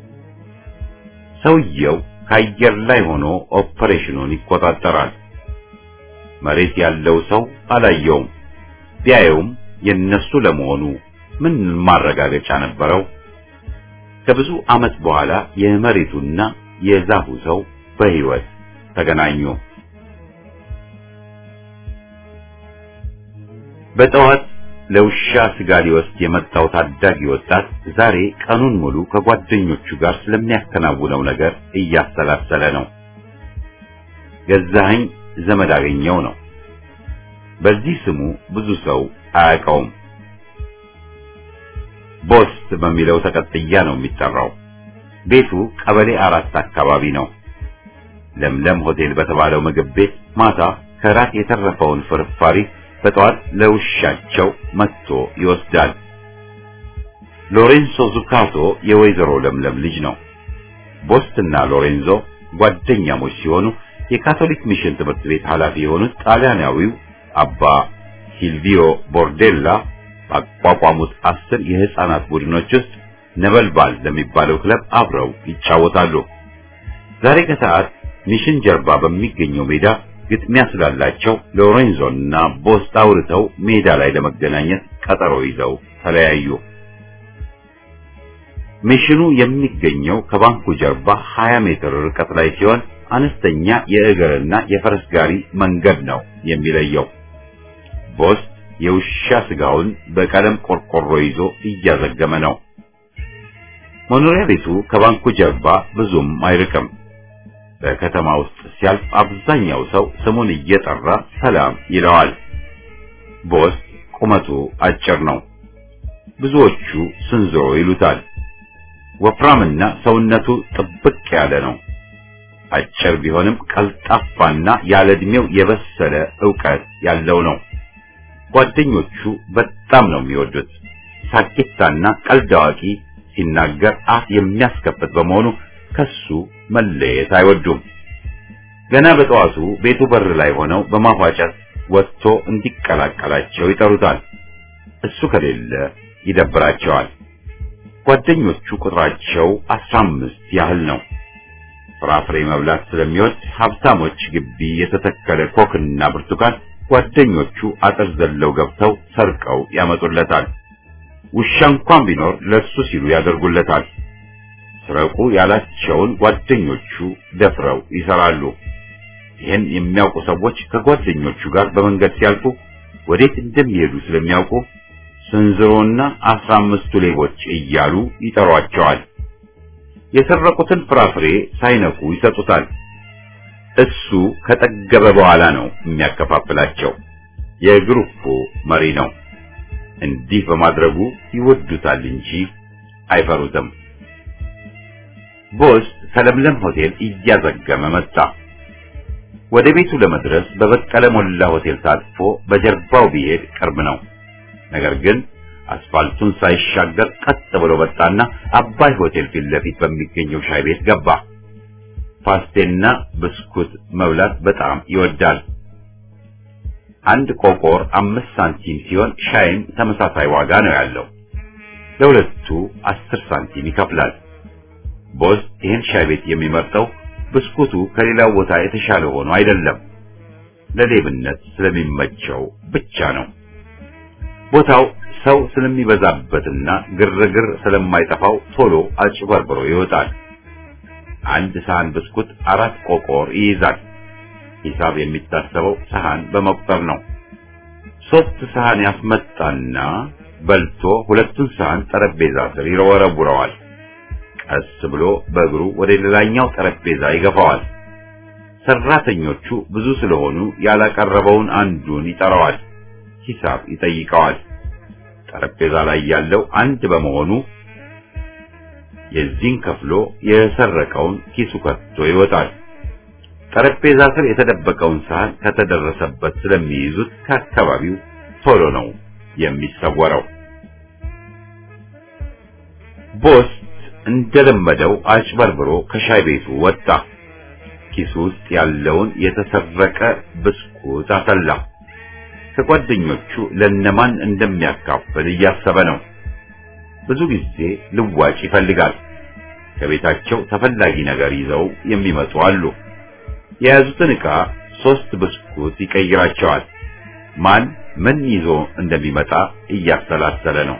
A: ሰውየው ከአየር ላይ ሆኖ ኦፐሬሽኑን ይቆጣጠራል። መሬት ያለው ሰው አላየውም። ቢያየውም የነሱ ለመሆኑ ምን ማረጋገጫ ነበረው? ከብዙ ዓመት በኋላ የመሬቱና የዛፉ ሰው በሕይወት ተገናኙ። በጠዋት ለውሻ ስጋ ሊወስድ የመጣው ታዳጊ ወጣት ዛሬ ቀኑን ሙሉ ከጓደኞቹ ጋር ስለሚያከናውነው ነገር እያሰላሰለ ነው። ገዛኸኝ ዘመድ አገኘው ነው። በዚህ ስሙ ብዙ ሰው አያውቀውም። ቦስት በሚለው ተቀጥያ ነው የሚጠራው። ቤቱ ቀበሌ አራት አካባቢ ነው። ለምለም ሆቴል በተባለው ምግብ ቤት ማታ ከራት የተረፈውን ፍርፋሪ በጠዋት ለውሻቸው መጥቶ ይወስዳል። ሎሬንዞ ዙካቶ የወይዘሮ ለምለም ልጅ ነው። ቦስትና ሎሬንዞ ጓደኛሞች ሲሆኑ የካቶሊክ ሚሽን ትምህርት ቤት ኃላፊ የሆኑት ጣሊያናዊው አባ ሲልቪዮ ቦርዴላ ባቋቋሙት አስር የህፃናት ቡድኖች ውስጥ ነበልባል ለሚባለው ክለብ አብረው ይጫወታሉ። ዛሬ ከሰዓት ሚሽን ጀርባ በሚገኘው ሜዳ ግጥሚያ ስላላቸው ሎሬንዞና ቦስት አውርተው ሜዳ ላይ ለመገናኘት ቀጠሮ ይዘው ተለያዩ። ሚሽኑ የሚገኘው ከባንኩ ጀርባ 20 ሜትር ርቀት ላይ ሲሆን አነስተኛ የእግርና የፈረስ ጋሪ መንገድ ነው የሚለየው። ቦስት የውሻ ስጋውን በቀለም ቆርቆሮ ይዞ እያዘገመ ነው። መኖሪያ ቤቱ ከባንኩ ጀርባ ብዙም አይርቅም። በከተማ ውስጥ ሲያልፍ አብዛኛው ሰው ስሙን እየጠራ ሰላም ይለዋል። ቦስት ቁመቱ አጭር ነው። ብዙዎቹ ስንዝሮ ይሉታል። ወፍራምና ሰውነቱ ጥብቅ ያለ ነው። አጭር ቢሆንም ቀልጣፋና ያለ ዕድሜው የበሰለ ዕውቀት ያለው ነው። ጓደኞቹ በጣም ነው የሚወዱት። ሳቂታና ቀልድ አዋቂ፣ ሲናገር አፍ የሚያስከፍት በመሆኑ ከሱ መለየት አይወዱም። ገና በጠዋቱ ቤቱ በር ላይ ሆነው በማፏጨት ወጥቶ እንዲቀላቀላቸው ይጠሩታል። እሱ ከሌለ ይደብራቸዋል። ጓደኞቹ ቁጥራቸው አስራ አምስት ያህል ነው። ፍራፍሬ መብላት ስለሚወድ ሀብታሞች ግቢ የተተከለ ኮክና ብርቱካን ጓደኞቹ አጥር ዘለው ገብተው ሰርቀው ያመጡለታል። ውሻ እንኳን ቢኖር ለሱ ሲሉ ያደርጉለታል። ስረቁ ያላቸውን ጓደኞቹ ደፍረው ይሰራሉ። ይህን የሚያውቁ ሰዎች ከጓደኞቹ ጋር በመንገድ ሲያልፉ ወዴት እንደሚሄዱ ስለሚያውቁ ስንዝሮና አስራ አምስቱ ሌቦች እያሉ ይጠሯቸዋል። የሰረቁትን ፍራፍሬ ሳይነኩ ይሰጡታል። እሱ ከጠገበ በኋላ ነው የሚያከፋፍላቸው። የግሩፑ መሪ ነው። እንዲህ በማድረጉ ይወዱታል እንጂ አይፈሩትም። ቦስ ከለምለም ሆቴል እያዘገመ መጣ። ወደ ቤቱ ለመድረስ በበቀለ ሞላ ሆቴል ታጥፎ በጀርባው ቢሄድ ቅርብ ነው። ነገር ግን አስፋልቱን ሳይሻገር ቀጥ ብሎ መጣና አባይ ሆቴል ፊት ለፊት በሚገኘው ሻይ ቤት ገባ። ፓስቴና ብስኩት መብላት በጣም ይወዳል። አንድ ቆቆር አምስት ሳንቲም ሲሆን ሻይም ተመሳሳይ ዋጋ ነው ያለው። ለሁለቱ አስር ሳንቲም ይከፍላል። ቦስ ይህን ሻይ ቤት የሚመርጠው ብስኩቱ ከሌላው ቦታ የተሻለ ሆኖ አይደለም፣ ለሌብነት ስለሚመቸው ብቻ ነው። ቦታው ሰው ስለሚበዛበትና ግርግር ስለማይጠፋው ቶሎ አጭበርብሮ ይወጣል። አንድ ሰሃን ብስኩት አራት ቆቆር ይይዛል። ሂሳብ የሚታሰበው ሰሃን በመቁጠር ነው። ሶስት ሰሃን ያስመጣና በልቶ ሁለቱን ሰሃን ጠረጴዛ ስር ይወረውረዋል። ቀስ ብሎ በእግሩ ወደ ሌላኛው ጠረጴዛ ይገፋዋል። ሰራተኞቹ ብዙ ስለሆኑ ያላቀረበውን አንዱን ይጠራዋል። ሂሳብ ይጠይቀዋል። ጠረጴዛ ላይ ያለው አንድ በመሆኑ የዚህን ከፍሎ የሰረቀውን ኪሱ ከቶ ይወጣል። ጠረጴዛ ስር የተደበቀውን ሳህን ከተደረሰበት ስለሚይዙት ከአካባቢው ቶሎ ነው የሚሰወረው። ቦስ እንደለመደው አጭበርብሮ ከሻይ ቤቱ ወጣ። ኪሱ ውስጥ ያለውን የተሰረቀ ብስኩት አፈላ። ከጓደኞቹ ለነማን እንደሚያካፍል እያሰበ ነው። ብዙ ጊዜ ልዋጭ ይፈልጋል። ከቤታቸው ተፈላጊ ነገር ይዘው የሚመጡ አሉ። የያዙትን ዕቃ ሶስት ብስኩት ይቀይራቸዋል። ማን ምን ይዞ እንደሚመጣ እያሰላሰለ ነው።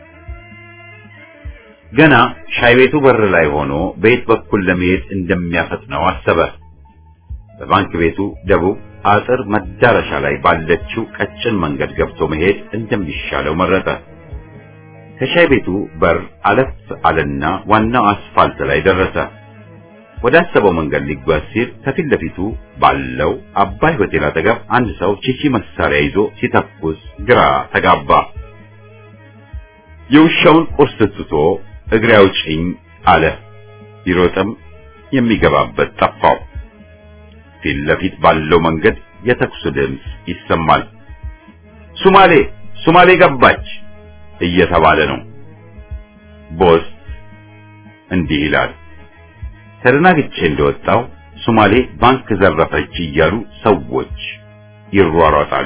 A: ገና ሻይ ቤቱ በር ላይ ሆኖ በየት በኩል ለመሄድ እንደሚያፈጥነው አሰበ። በባንክ ቤቱ ደቡብ አጥር መዳረሻ ላይ ባለችው ቀጭን መንገድ ገብቶ መሄድ እንደሚሻለው መረጠ። ከሻይ ቤቱ በር አለፍ አለና ዋናው አስፋልት ላይ ደረሰ። ወደ አሰበው መንገድ ሊጓዝ ሲል ከፊት ለፊቱ ባለው አባይ ሆቴል አጠገብ አንድ ሰው ቺቺ መሳሪያ ይዞ ሲተኩስ ግራ ተጋባ። የውሻውን ቁርስ ትቶ እግሬ አውጪኝ አለ። ቢሮጥም የሚገባበት ጠፋው። ፊት ለፊት ባለው መንገድ የተኩስ ድምፅ ይሰማል። ሱማሌ ሱማሌ ገባች እየተባለ ነው። ቦስ እንዲህ ይላል። ተደናግቼ እንደወጣው ሱማሌ ባንክ ዘረፈች እያሉ ሰዎች ይሯሯጣሉ።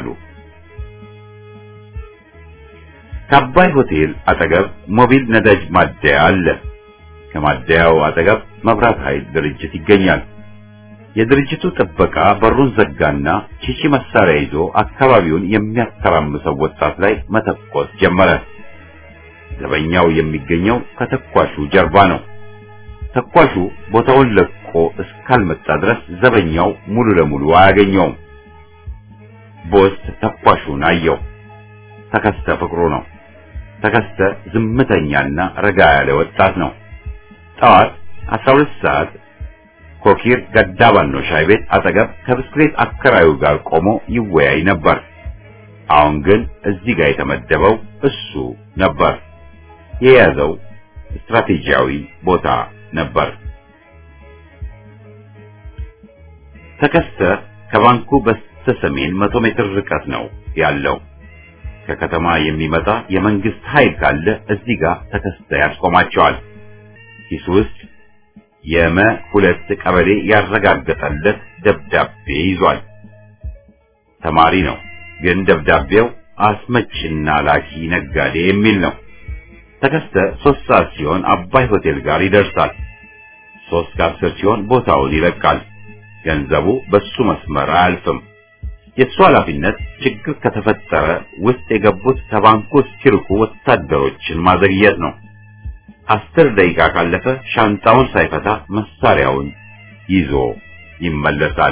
A: ከአባይ ሆቴል አጠገብ ሞቢል ነዳጅ ማደያ አለ። ከማደያው አጠገብ መብራት ኃይል ድርጅት ይገኛል። የድርጅቱ ጥበቃ በሩን ዘጋና ቺቺ መሳሪያ ይዞ አካባቢውን የሚያተራምሰው ወጣት ላይ መተኮስ ጀመረ። ዘበኛው የሚገኘው ከተኳሹ ጀርባ ነው። ተኳሹ ቦታውን ለቆ እስካልመጣ ድረስ ዘበኛው ሙሉ ለሙሉ አያገኘውም። ቦስ ተኳሹን አየው። ተከስተ ፍቅሩ ነው። ተከስተ ዝምተኛና ረጋ ያለ ወጣት ነው። ጠዋት 12 ሰዓት ኮኪር ገዳባኖ ሻይ ቤት አጠገብ ከብስክሌት አከራዩ ጋር ቆሞ ይወያይ ነበር። አሁን ግን እዚህ ጋር የተመደበው እሱ ነበር። የያዘው ስትራቴጂያዊ ቦታ ነበር። ተከስተ ከባንኩ በስተሰሜን መቶ ሜትር ርቀት ነው ያለው። ከከተማ የሚመጣ የመንግስት ኃይል ካለ እዚህ ጋር ተከስተ ያስቆማቸዋል። ኪሱ ውስጥ የመ ሁለት ቀበሌ ያረጋገጠለት ደብዳቤ ይዟል። ተማሪ ነው፣ ግን ደብዳቤው አስመጭና ላኪ ነጋዴ የሚል ነው። ተከስተ ሶስት ሰዓት ሲሆን አባይ ሆቴል ጋር ይደርሳል። ሶስት ከአስር ሲሆን ቦታውን ይለቃል። ገንዘቡ በሱ መስመር አያልፍም። የእሱ ኃላፊነት ችግር ከተፈጠረ ውስጥ የገቡት ከባንኩ እስኪርቁ ወታደሮችን ማዘግየት ነው። አስር ደቂቃ ካለፈ ሻንጣውን ሳይፈታ መሳሪያውን ይዞ ይመለሳል።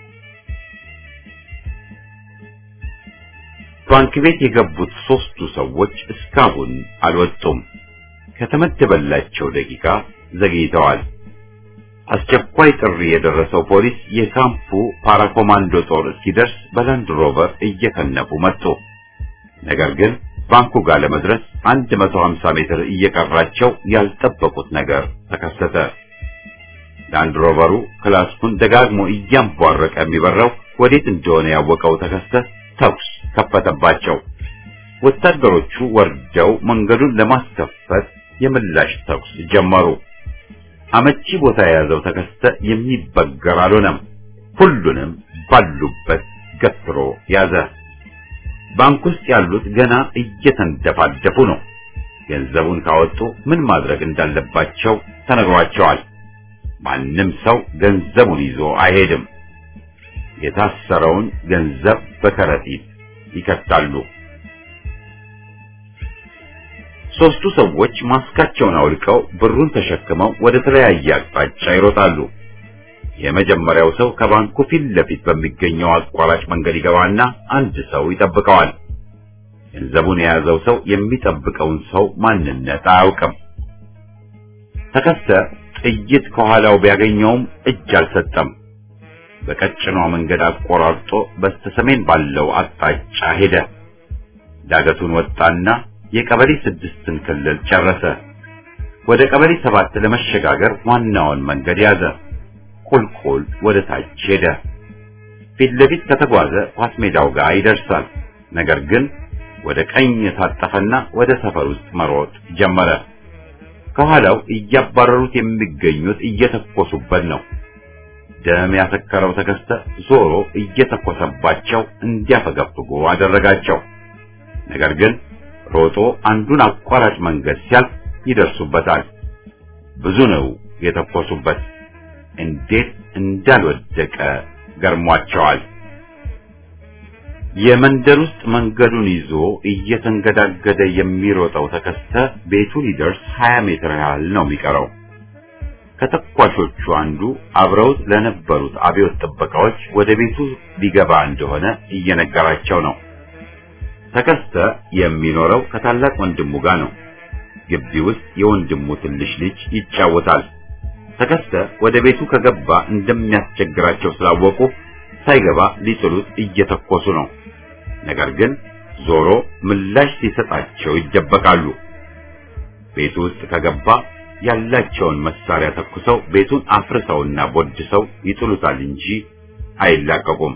A: ባንክ ቤት የገቡት ሶስቱ ሰዎች እስካሁን አልወጡም። ከተመደበላቸው ደቂቃ ዘግይተዋል። አስቸኳይ ጥሪ የደረሰው ፖሊስ የካምፑ ፓራኮማንዶ ጦር እስኪደርስ በላንድ ሮቨር እየከነፉ መጡ። ነገር ግን ባንኩ ጋር ለመድረስ 150 ሜትር እየቀራቸው ያልጠበቁት ነገር ተከሰተ። ላንድ ሮቨሩ ክላስኩን ደጋግሞ እያንቧረቀ የሚበራው ወዴት እንደሆነ ያወቀው ተከስተ ተኩስ ከፈተባቸው። ወታደሮቹ ወርደው መንገዱን ለማስከፈት የምላሽ ተኩስ ጀመሩ። አመቺ ቦታ የያዘው ተከስተ የሚበገር አልሆነም። ሁሉንም ባሉበት ገትሮ ያዘ። ባንክ ውስጥ ያሉት ገና እየተንደፋደፉ ነው። ገንዘቡን ካወጡ ምን ማድረግ እንዳለባቸው ተነግሯቸዋል። ማንም ሰው ገንዘቡን ይዞ አይሄድም። የታሰረውን ገንዘብ በከረጢት ይከታሉ። ሶስቱ ሰዎች ማስካቸውን አውልቀው ብሩን ተሸክመው ወደ ተለያየ አቅጣጫ ይሮጣሉ። የመጀመሪያው ሰው ከባንኩ ፊት ለፊት በሚገኘው አቋራጭ መንገድ ይገባና አንድ ሰው ይጠብቀዋል። ገንዘቡን የያዘው ሰው የሚጠብቀውን ሰው ማንነት አያውቅም። ተከስተ ጥይት ከኋላው ቢያገኘውም እጅ አልሰጠም። በቀጭኗ መንገድ አቆራርጦ በስተሰሜን ባለው አቅጣጫ ሄደ። ዳገቱን ወጣና የቀበሌ ስድስትን ክልል ጨረሰ። ወደ ቀበሌ ሰባት ለመሸጋገር ዋናውን መንገድ ያዘ። ቁልቁል ወደ ታች ሄደ። ፊት ለፊት ከተጓዘ ኳስ ሜዳው ጋር ይደርሳል። ነገር ግን ወደ ቀኝ የታጠፈና ወደ ሰፈር ውስጥ መሮጥ ጀመረ። ከኋላው እያባረሩት የሚገኙት እየተኮሱበት ነው። ደም ያሰከረው ተከስተ ዞሮ እየተኮሰባቸው እንዲያፈገፍጉ አደረጋቸው። ነገር ግን ሮጦ አንዱን አቋራጭ መንገድ ሲያልፍ ይደርሱበታል። ብዙ ነው የተኮሱበት። እንዴት እንዳልወደቀ ገርሟቸዋል። የመንደር ውስጥ መንገዱን ይዞ እየተንገዳገደ የሚሮጠው ተከስተ ቤቱ ሊደርስ 20 ሜትር ያህል ነው የሚቀረው። ከተኳሾቹ አንዱ አብረውት ለነበሩት አብዮት ጥበቃዎች ወደ ቤቱ ሊገባ እንደሆነ እየነገራቸው ነው። ተከስተ የሚኖረው ከታላቅ ወንድሙ ጋር ነው። ግቢ ውስጥ የወንድሙ ትንሽ ልጅ ይጫወታል። ተከስተ ወደ ቤቱ ከገባ እንደሚያስቸግራቸው ስላወቁ ሳይገባ ሊጥሉት እየተኮሱ ነው። ነገር ግን ዞሮ ምላሽ ሲሰጣቸው ይደበቃሉ። ቤቱ ውስጥ ከገባ ያላቸውን መሳሪያ ተኩሰው ቤቱን አፍርሰውና ቦድሰው ይጥሉታል እንጂ አይላቀቁም።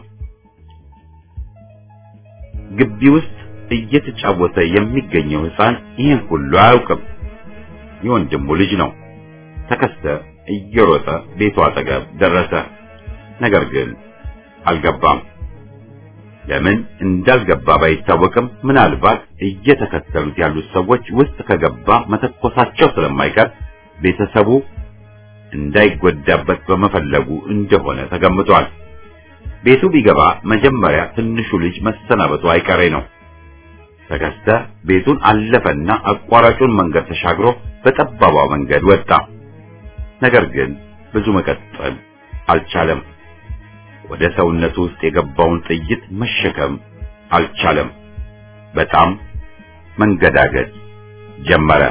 A: ግቢ ውስጥ እየተጫወተ የሚገኘው ሕፃን ይህን ሁሉ አያውቅም። የወንድሙ ልጅ ነው። ተከስተ እየሮጠ ቤቱ አጠገብ ደረሰ። ነገር ግን አልገባም። ለምን እንዳልገባ ባይታወቅም ምናልባት እየተከተሉት ያሉት ሰዎች ውስጥ ከገባ መተኮሳቸው ስለማይቀር ቤተሰቡ እንዳይጎዳበት በመፈለጉ እንደሆነ ተገምቷል። ቤቱ ቢገባ መጀመሪያ ትንሹ ልጅ መሰናበቱ አይቀሬ ነው። ተከስተ ቤቱን አለፈና አቋራጩን መንገድ ተሻግሮ በጠባቧ መንገድ ወጣ። ነገር ግን ብዙ መቀጠል አልቻለም። ወደ ሰውነቱ ውስጥ የገባውን ጥይት መሸከም አልቻለም። በጣም መንገዳገድ ጀመረ።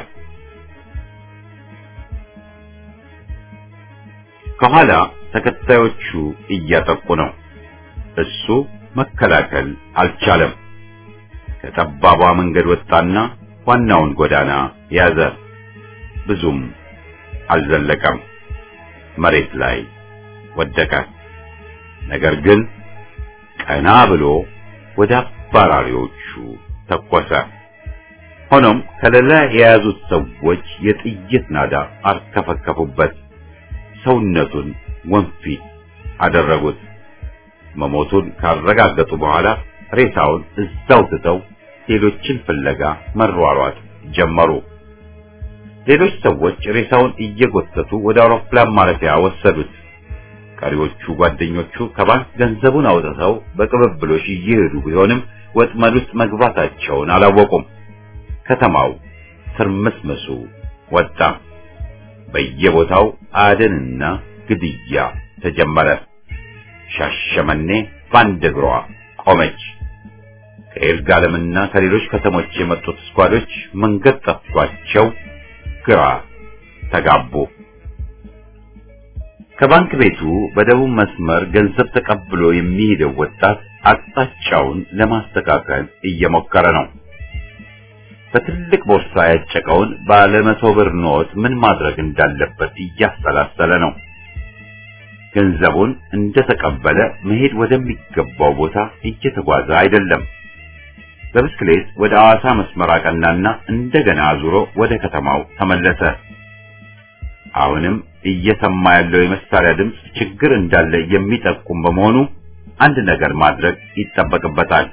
A: ከኋላ ተከታዮቹ እያጠቁ ነው። እሱ መከላከል አልቻለም። ከጠባቧ መንገድ ወጣና ዋናውን ጎዳና ያዘ። ብዙም አልዘለቀም። መሬት ላይ ወደቀ። ነገር ግን ቀና ብሎ ወደ አባራሪዎቹ ተኮሰ። ሆኖም ከሌላ የያዙት ሰዎች የጥይት ናዳ አርከፈከፉበት። ሰውነቱን ወንፊት አደረጉት። መሞቱን ካረጋገጡ በኋላ ሬሳውን እዛው ትተው ሌሎችን ፍለጋ መሯሯጥ ጀመሩ። ሌሎች ሰዎች ሬሳውን እየጎተቱ ወደ አውሮፕላን ማረፊያ ወሰዱት። ቀሪዎቹ ጓደኞቹ ከባንክ ገንዘቡን አውጥተው በቅብብሎሽ እየሄዱ ቢሆንም ወጥመድ ውስጥ መግባታቸውን አላወቁም። ከተማው ትርምስምሱ ወጣ። በየቦታው አደንና ግድያ ተጀመረ። ሻሸመኔ በአንድ እግሯ ቆመች። ከይርጋለምና ከሌሎች ከተሞች የመጡት ስኳዶች መንገድ ጠፍቷቸው ግራ ተጋቡ። ከባንክ ቤቱ በደቡብ መስመር ገንዘብ ተቀብሎ የሚሄደው ወጣት አቅጣጫውን ለማስተካከል እየሞከረ ነው። በትልቅ ቦርሳ ያጨቀውን ባለ መቶ ብር ኖት ምን ማድረግ እንዳለበት እያሰላሰለ ነው። ገንዘቡን እንደተቀበለ መሄድ ወደሚገባው ቦታ እየተጓዘ አይደለም። በብስክሌት ወደ ሐዋሳ መስመር አቀናና እንደገና አዙሮ ወደ ከተማው ተመለሰ። አሁንም እየሰማ ያለው የመሳሪያ ድምፅ ችግር እንዳለ የሚጠቁም በመሆኑ አንድ ነገር ማድረግ ይጠበቅበታል።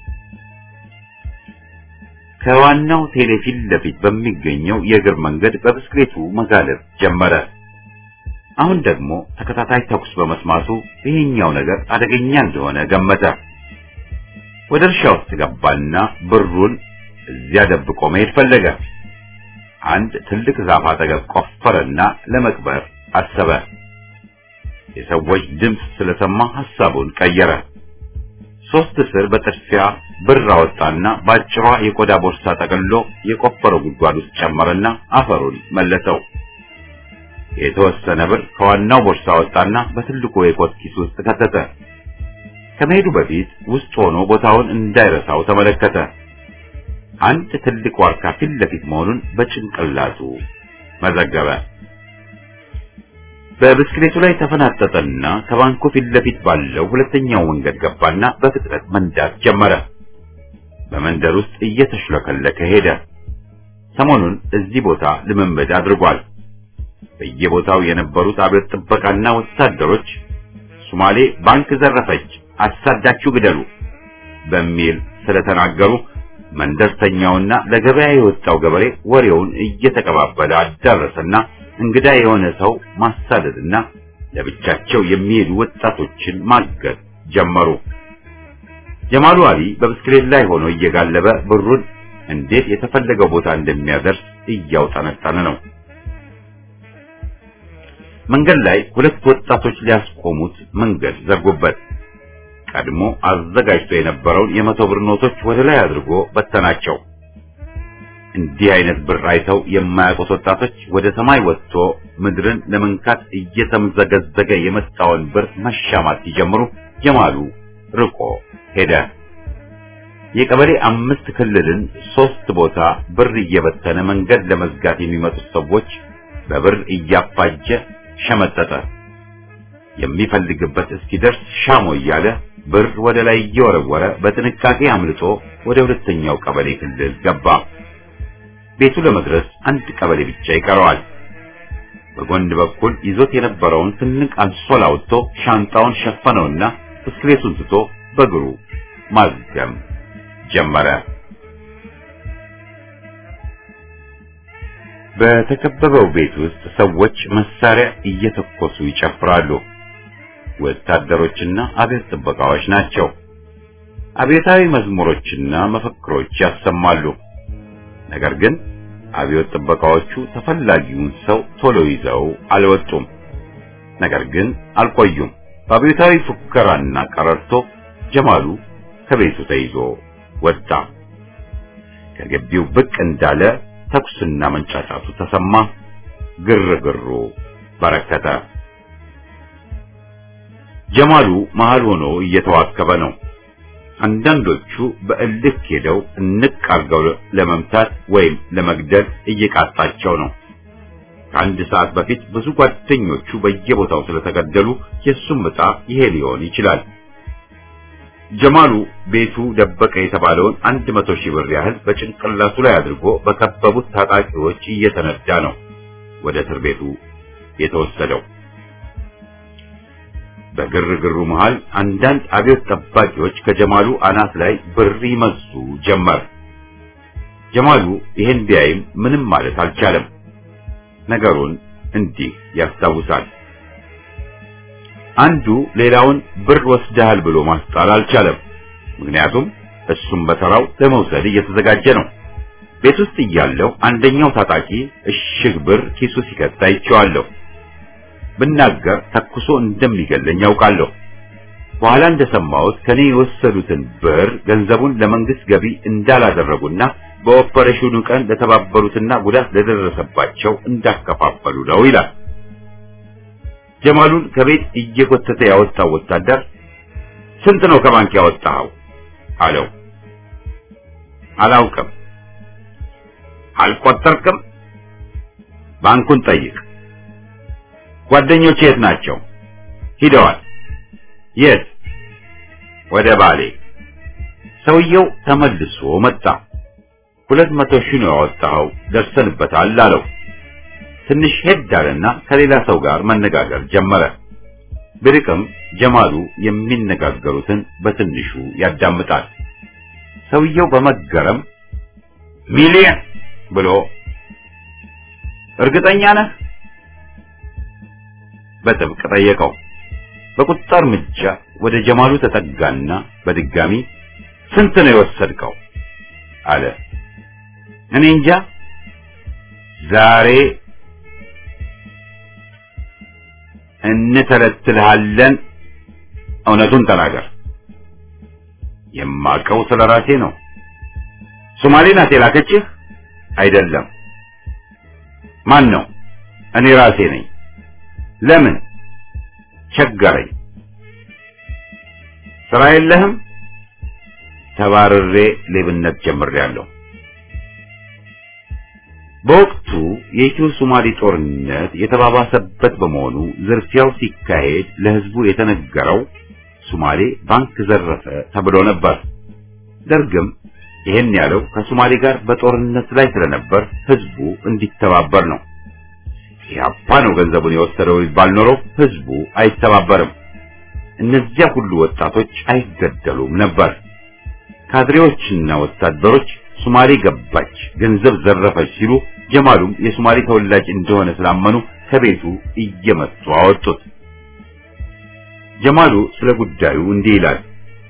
A: ከዋናው ቴሌ ፊት ለፊት በሚገኘው የእግር መንገድ በብስክሌቱ መጋለብ ጀመረ። አሁን ደግሞ ተከታታይ ተኩስ በመስማቱ ይሄኛው ነገር አደገኛ እንደሆነ ገመተ። ወደ እርሻ ውስጥ ገባና ብሩን እዚያ ደብቆ መሄድ ፈለገ። አንድ ትልቅ ዛፍ አጠገብ ቆፈረና ለመቅበር አሰበ። የሰዎች ድምፅ ስለሰማ ሐሳቡን ቀየረ። ሶስት ስር በጥድፊያ ብር አወጣና ባጭሯ የቆዳ ቦርሳ ጠቅልሎ የቆፈረው ጉድጓድ ውስጥ ጨመረና አፈሩን መለሰው። የተወሰነ ብር ከዋናው ቦርሳ አወጣና በትልቁ የኮት ኪስ ውስጥ ከተተ። ከመሄዱ በፊት ውስጥ ሆኖ ቦታውን እንዳይረሳው ተመለከተ። አንድ ትልቅ ዋርካ ፊት ለፊት መሆኑን በጭንቅላቱ መዘገበ። በብስክሌቱ ላይ ተፈናጠጠና ከባንኩ ፊት ለፊት ባለው ሁለተኛው መንገድ ገባና በፍጥነት መንዳት ጀመረ። በመንደር ውስጥ እየተሽለከለከ ሄደ። ሰሞኑን እዚህ ቦታ ልምምድ አድርጓል። በየቦታው የነበሩት አብዮት ጥበቃና ወታደሮች ሶማሌ ባንክ ዘረፈች፣ አሳዳችሁ ግደሉ በሚል ስለተናገሩ መንደርተኛውና ለገበያ የወጣው ገበሬ ወሬውን እየተቀባበለ አዳረሰና እንግዳ የሆነ ሰው ማሳደድና ለብቻቸው የሚሄዱ ወጣቶችን ማገድ ጀመሩ። ጀማሉ አሊ በብስክሌት ላይ ሆኖ እየጋለበ ብሩን እንዴት የተፈለገው ቦታ እንደሚያደርስ እያውጠነጠነ ነው። መንገድ ላይ ሁለት ወጣቶች ሊያስቆሙት መንገድ ዘርጉበት። ቀድሞ አዘጋጅቶ የነበረውን የመቶ ብር ኖቶች ወደ ላይ አድርጎ በተናቸው። እንዲህ አይነት ብር አይተው የማያውቁት ወጣቶች ወደ ሰማይ ወጥቶ ምድርን ለመንካት እየተምዘገዘገ የመጣውን ብር መሻማት ሲጀምሩ ጀማሉ ርቆ ሄደ። የቀበሌ አምስት ክልልን ሶስት ቦታ ብር እየበተነ መንገድ ለመዝጋት የሚመጡት ሰዎች በብር እያፋጀ ሸመጠጠ። የሚፈልግበት እስኪደርስ ሻሞ እያለ ብር ወደ ላይ እየወረወረ በጥንቃቄ አምልጦ ወደ ሁለተኛው ቀበሌ ክልል ገባ። ቤቱ ለመድረስ አንድ ቀበሌ ብቻ ይቀረዋል። በጎን በኩል ይዞት የነበረውን ትንቅ አንሶላ አውጥቶ ሻንጣውን ሸፈነውና ብስክሌቱን ትቶ በእግሩ ማዝገም ጀመረ። በተከበበው ቤት ውስጥ ሰዎች መሳሪያ እየተኮሱ ይጨፍራሉ። ወታደሮችና አብዮት ጥበቃዎች ናቸው። አብዮታዊ መዝሙሮችና መፈክሮች ያሰማሉ። ነገር ግን አብዮት ጥበቃዎቹ ተፈላጊውን ሰው ቶሎ ይዘው አልወጡም። ነገር ግን አልቆዩም። በአብዮታዊ ፉከራና ቀረርቶ ጀማሉ ከቤቱ ተይዞ ወጣ። ከግቢው ብቅ እንዳለ ተኩስና መንጫጫቱ ተሰማ። ግርግሩ በረከተ። ጀማሉ መሃል ሆኖ እየተዋከበ ነው። አንዳንዶቹ በእልክ ሄደው እንቅ አርገው ለመምታት ወይም ለመግደል እየቃጣቸው ነው። ከአንድ ሰዓት በፊት ብዙ ጓደኞቹ በየቦታው ስለተገደሉ የሱም ዕጣ ይሄ ሊሆን ይችላል። ጀማሉ ቤቱ ደበቀ የተባለውን አንድ መቶ ሺህ ብር ያህል በጭንቅላቱ ላይ አድርጎ በከበቡት ታጣቂዎች እየተነዳ ነው ወደ እስር ቤቱ የተወሰደው። በግርግሩ መሃል አንዳንድ አብዮት ጠባቂዎች ከጀማሉ አናት ላይ ብር ይመዙ ጀመር። ጀማሉ ይህን ቢያይም ምንም ማለት አልቻለም። ነገሩን እንዲህ ያስታውሳል። አንዱ ሌላውን ብር ወስደሃል ብሎ ማስጣል አልቻለም። ምክንያቱም እሱም በተራው ለመውሰድ እየተዘጋጀ ነው። ቤት ውስጥ እያለው አንደኛው ታጣቂ እሽግ ብር ኪሱ ሲከት አይቼዋለሁ። ብናገር ተኩሶ እንደሚገለኝ ያውቃለሁ። በኋላ እንደሰማሁት ከኔ የወሰዱትን ብር ገንዘቡን ለመንግስት ገቢ እንዳላደረጉና በኦፐሬሽኑ ቀን ለተባበሩትና ጉዳት ለደረሰባቸው እንዳከፋፈሉ ነው ይላል። ጀማሉን ከቤት እየጎተተ ያወጣው ወታደር ስንት ነው ከባንክ ያወጣኸው? አለው። አላውቅም። አልቆጠርክም? ባንኩን ጠይቅ። ጓደኞች የት ናቸው? ሂደዋል። የት? ወደ ባሌ። ሰውየው ተመልሶ መጣ። ሁለት መቶ ሺህ ነው ያወጣኸው፣ ደርሰንበታል አለው። ትንሽ ሄድ አለና ከሌላ ሰው ጋር መነጋገር ጀመረ። ብርቅም ጀማሉ የሚነጋገሩትን በትንሹ ያዳምጣል። ሰውየው በመገረም ሚሊየን ብሎ እርግጠኛ ነህ? በጥብቅ ጠየቀው። በቁጣ እርምጃ ወደ ጀማሉ ተጠጋና በድጋሚ ስንት ነው የወሰድከው? አለ። እኔ እንጃ ዛሬ እንተለትልሃለን። እውነቱን ተናገር። የማውቀው ስለ ራሴ ነው። ሶማሌ ናት የላከችህ? አይደለም። ማን ነው? እኔ ራሴ ነኝ። ለምን? ቸገረኝ። ስራ የለህም? ተባርሬ ሌብነት ጀምሬያለሁ። በወቅቱ የኢትዮ ሶማሌ ጦርነት የተባባሰበት በመሆኑ ዝርፊያው ሲካሄድ ለሕዝቡ የተነገረው ሶማሌ ባንክ ዘረፈ ተብሎ ነበር። ደርግም ይሄን ያለው ከሶማሌ ጋር በጦርነት ላይ ስለነበር ሕዝቡ እንዲተባበር ነው። ኢህአፓ ነው ገንዘቡን የወሰደው ቢባል ኖሮ ሕዝቡ አይተባበርም። እነዚያ ሁሉ ወጣቶች አይገደሉም ነበር። ካድሬዎችና ወታደሮች ሶማሌ ገባች፣ ገንዘብ ዘረፈች ሲሉ ጀማሉም የሶማሌ ተወላጅ እንደሆነ ስላመኑ ከቤቱ እየመቱ አወጡት። ጀማሉ ስለ ጉዳዩ እንዲህ ይላል።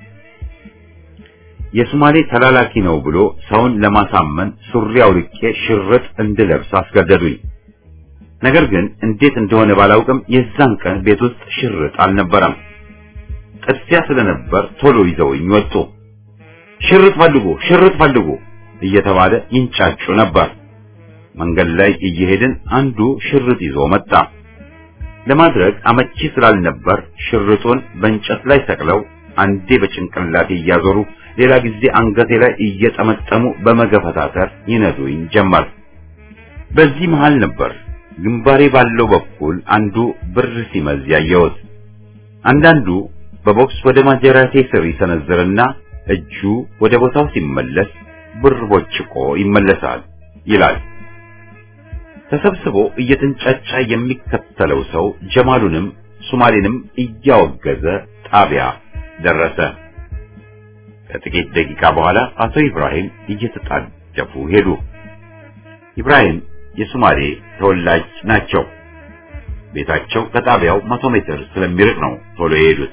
A: የሶማሌ ተላላኪ ነው ብሎ ሰውን ለማሳመን ሱሪ አውልቄ ሽርጥ እንድለብስ አስገደዱኝ። ነገር ግን እንዴት እንደሆነ ባላውቅም የዛን ቀን ቤት ውስጥ ሽርጥ አልነበረም። ጥድፊያ ስለነበር ቶሎ ይዘውኝ ወጡ። ሽርጥ ፈልጉ፣ ሽርጥ ፈልጉ እየተባለ ይንጫጩ ነበር። መንገድ ላይ እየሄድን አንዱ ሽርጥ ይዞ መጣ። ለማድረግ አመቺ ስላልነበር ሽርጡን በእንጨት ላይ ሰቅለው አንዴ በጭንቅላቴ እያዞሩ ሌላ ጊዜ አንገቴ ላይ እየጠመጠሙ በመገፈታተር ይነዱኝ ጀመር። በዚህ መሃል ነበር ግንባሬ ባለው በኩል አንዱ ብር ሲመዝ ያየሁት። አንዳንዱ በቦክስ ወደ ማጀራቴ ስር ይሰነዝርና እጁ ወደ ቦታው ሲመለስ ብር ቦጭቆ ይመለሳል ይላል። ተሰብስቦ እየተንጫጫ የሚከተለው ሰው ጀማሉንም ሱማሌንም እያወገዘ ጣቢያ ደረሰ። ከጥቂት ደቂቃ በኋላ አቶ ኢብራሂም እየተጣደፉ ሄዱ። ኢብራሂም የሱማሌ ተወላጅ ናቸው። ቤታቸው ከጣቢያው መቶ ሜትር ስለሚርቅ ነው ቶሎ የሄዱት።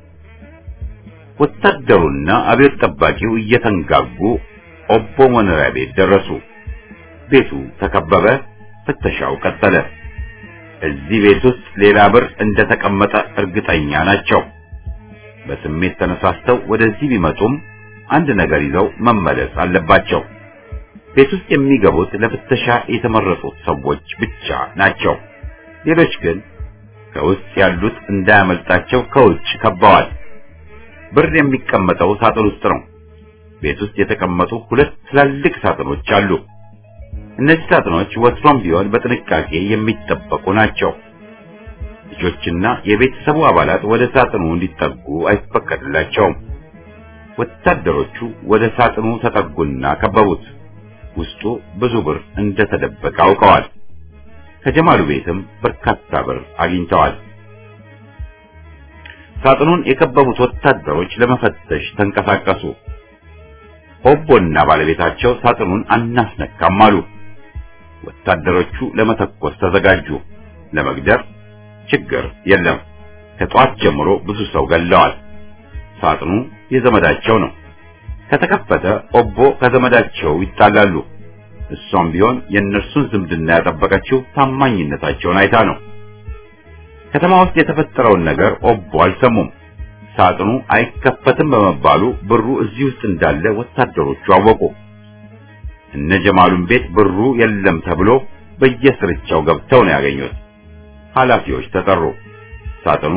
A: ወታደሩና አብዮት ጠባቂው እየተንጋጉ ኦቦ መኖሪያ ቤት ደረሱ። ቤቱ ተከበበ። ፍተሻው ቀጠለ። እዚህ ቤት ውስጥ ሌላ ብር እንደተቀመጠ እርግጠኛ ናቸው። በስሜት ተነሳስተው ወደዚህ ቢመጡም አንድ ነገር ይዘው መመለስ አለባቸው። ቤት ውስጥ የሚገቡት ለፍተሻ የተመረጡት ሰዎች ብቻ ናቸው። ሌሎች ግን ከውስጥ ያሉት እንዳያመልጣቸው ከውጭ ከበዋል። ብር የሚቀመጠው ሳጥን ውስጥ ነው። ቤት ውስጥ የተቀመጡ ሁለት ትላልቅ ሳጥኖች አሉ። እነዚህ ሳጥኖች ወትሮም ቢሆን በጥንቃቄ የሚጠበቁ ናቸው። ልጆችና የቤተሰቡ አባላት ወደ ሳጥኑ እንዲጠጉ አይፈቀድላቸውም። ወታደሮቹ ወደ ሳጥኑ ተጠጉና ከበቡት። ውስጡ ብዙ ብር እንደተደበቀ አውቀዋል። ከጀማሉ ቤትም በርካታ ብር አግኝተዋል። ሳጥኑን የከበቡት ወታደሮች ለመፈተሽ ተንቀሳቀሱ። ኦቦና ባለቤታቸው ሳጥኑን አናስነካም አሉ። ወታደሮቹ ለመተኮስ ተዘጋጁ። ለመግደር ችግር የለም። ከጧት ጀምሮ ብዙ ሰው ገለዋል። ሳጥኑ የዘመዳቸው ነው። ከተከፈተ ኦቦ ከዘመዳቸው ይጣላሉ። እሷም ቢሆን የእነርሱን ዝምድና ያጠበቀችው ታማኝነታቸውን አይታ ነው። ከተማ ውስጥ የተፈጠረውን ነገር ኦቦ አልሰሙም። ሳጥኑ አይከፈትም በመባሉ ብሩ እዚህ ውስጥ እንዳለ ወታደሮቹ አወቁ። እነ ጀማሉን ቤት ብሩ የለም ተብሎ በየስርቻው ገብተው ነው ያገኙት። ኃላፊዎች ተጠሩ። ሳጥኑ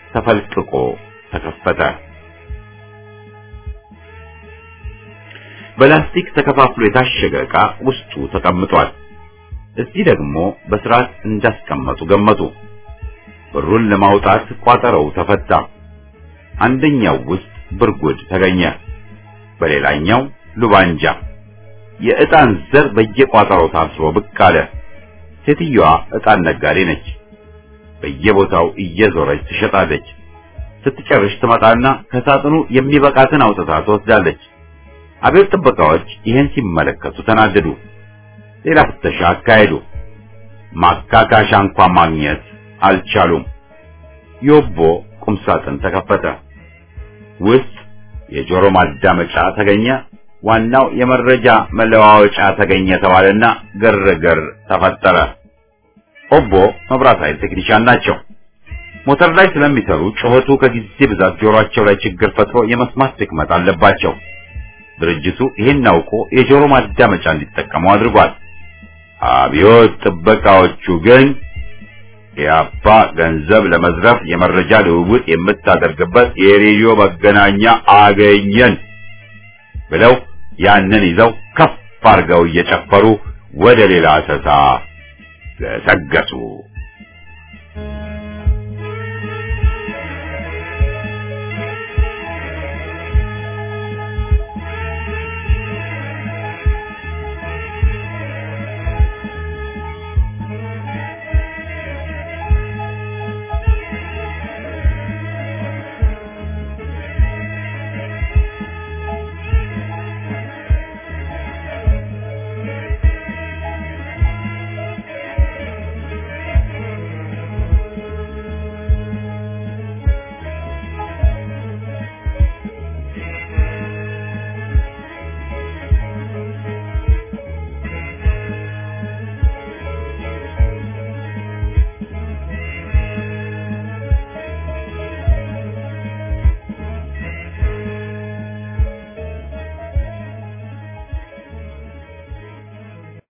A: ተፈልቅቆ ተከፈተ። በላስቲክ ተከፋፍሎ የታሸገ ዕቃ ውስጡ ተቀምጧል። እዚህ ደግሞ በስርዓት እንዳስቀመጡ ገመቱ። ብሩን ለማውጣት ቋጠረው ተፈታ። አንደኛው ውስጥ ብርጉድ ተገኘ፣ በሌላኛው ሉባንጃ። የዕጣን ዘር በየቋጠሮው ታስሮ ብቅ አለ። ሴትዮዋ ዕጣን ነጋዴ ነች። በየቦታው እየዞረች ትሸጣለች። ስትጨርሽ ትመጣና ከሳጥኑ የሚበቃትን አውጥታ ትወስዳለች። አብዮት ጥበቃዎች ይህን ሲመለከቱ ተናደዱ። ሌላ ፍተሻ አካሄዱ። ማካካሻ እንኳን ማግኘት አልቻሉም። ዮቦ ቁምሳጥን ተከፈተ። ውስጥ የጆሮ ማዳመጫ ተገኘ። ዋናው የመረጃ መለዋወጫ ተገኘ ተባለና ግርግር ተፈጠረ። ኦቦ መብራት ኃይል ቴክኒሻን ናቸው። ሞተር ላይ ስለሚሰሩ ጩኸቱ ከጊዜ ብዛት ጆሮአቸው ላይ ችግር ፈጥሮ የመስማት ድክመት አለባቸው። ድርጅቱ ይህን አውቆ የጆሮ ማዳመጫ እንዲጠቀሙ አድርጓል። አብዮት ጥበቃዎቹ ግን ኢያፓ ገንዘብ ለመዝረፍ የመረጃ ልውውጥ የምታደርግበት የሬዲዮ መገናኛ አገኘን ብለው ያንን ይዘው ከፍ አድርገው እየጨፈሩ ወደ ሌላ አሰሳ ገሰገሱ።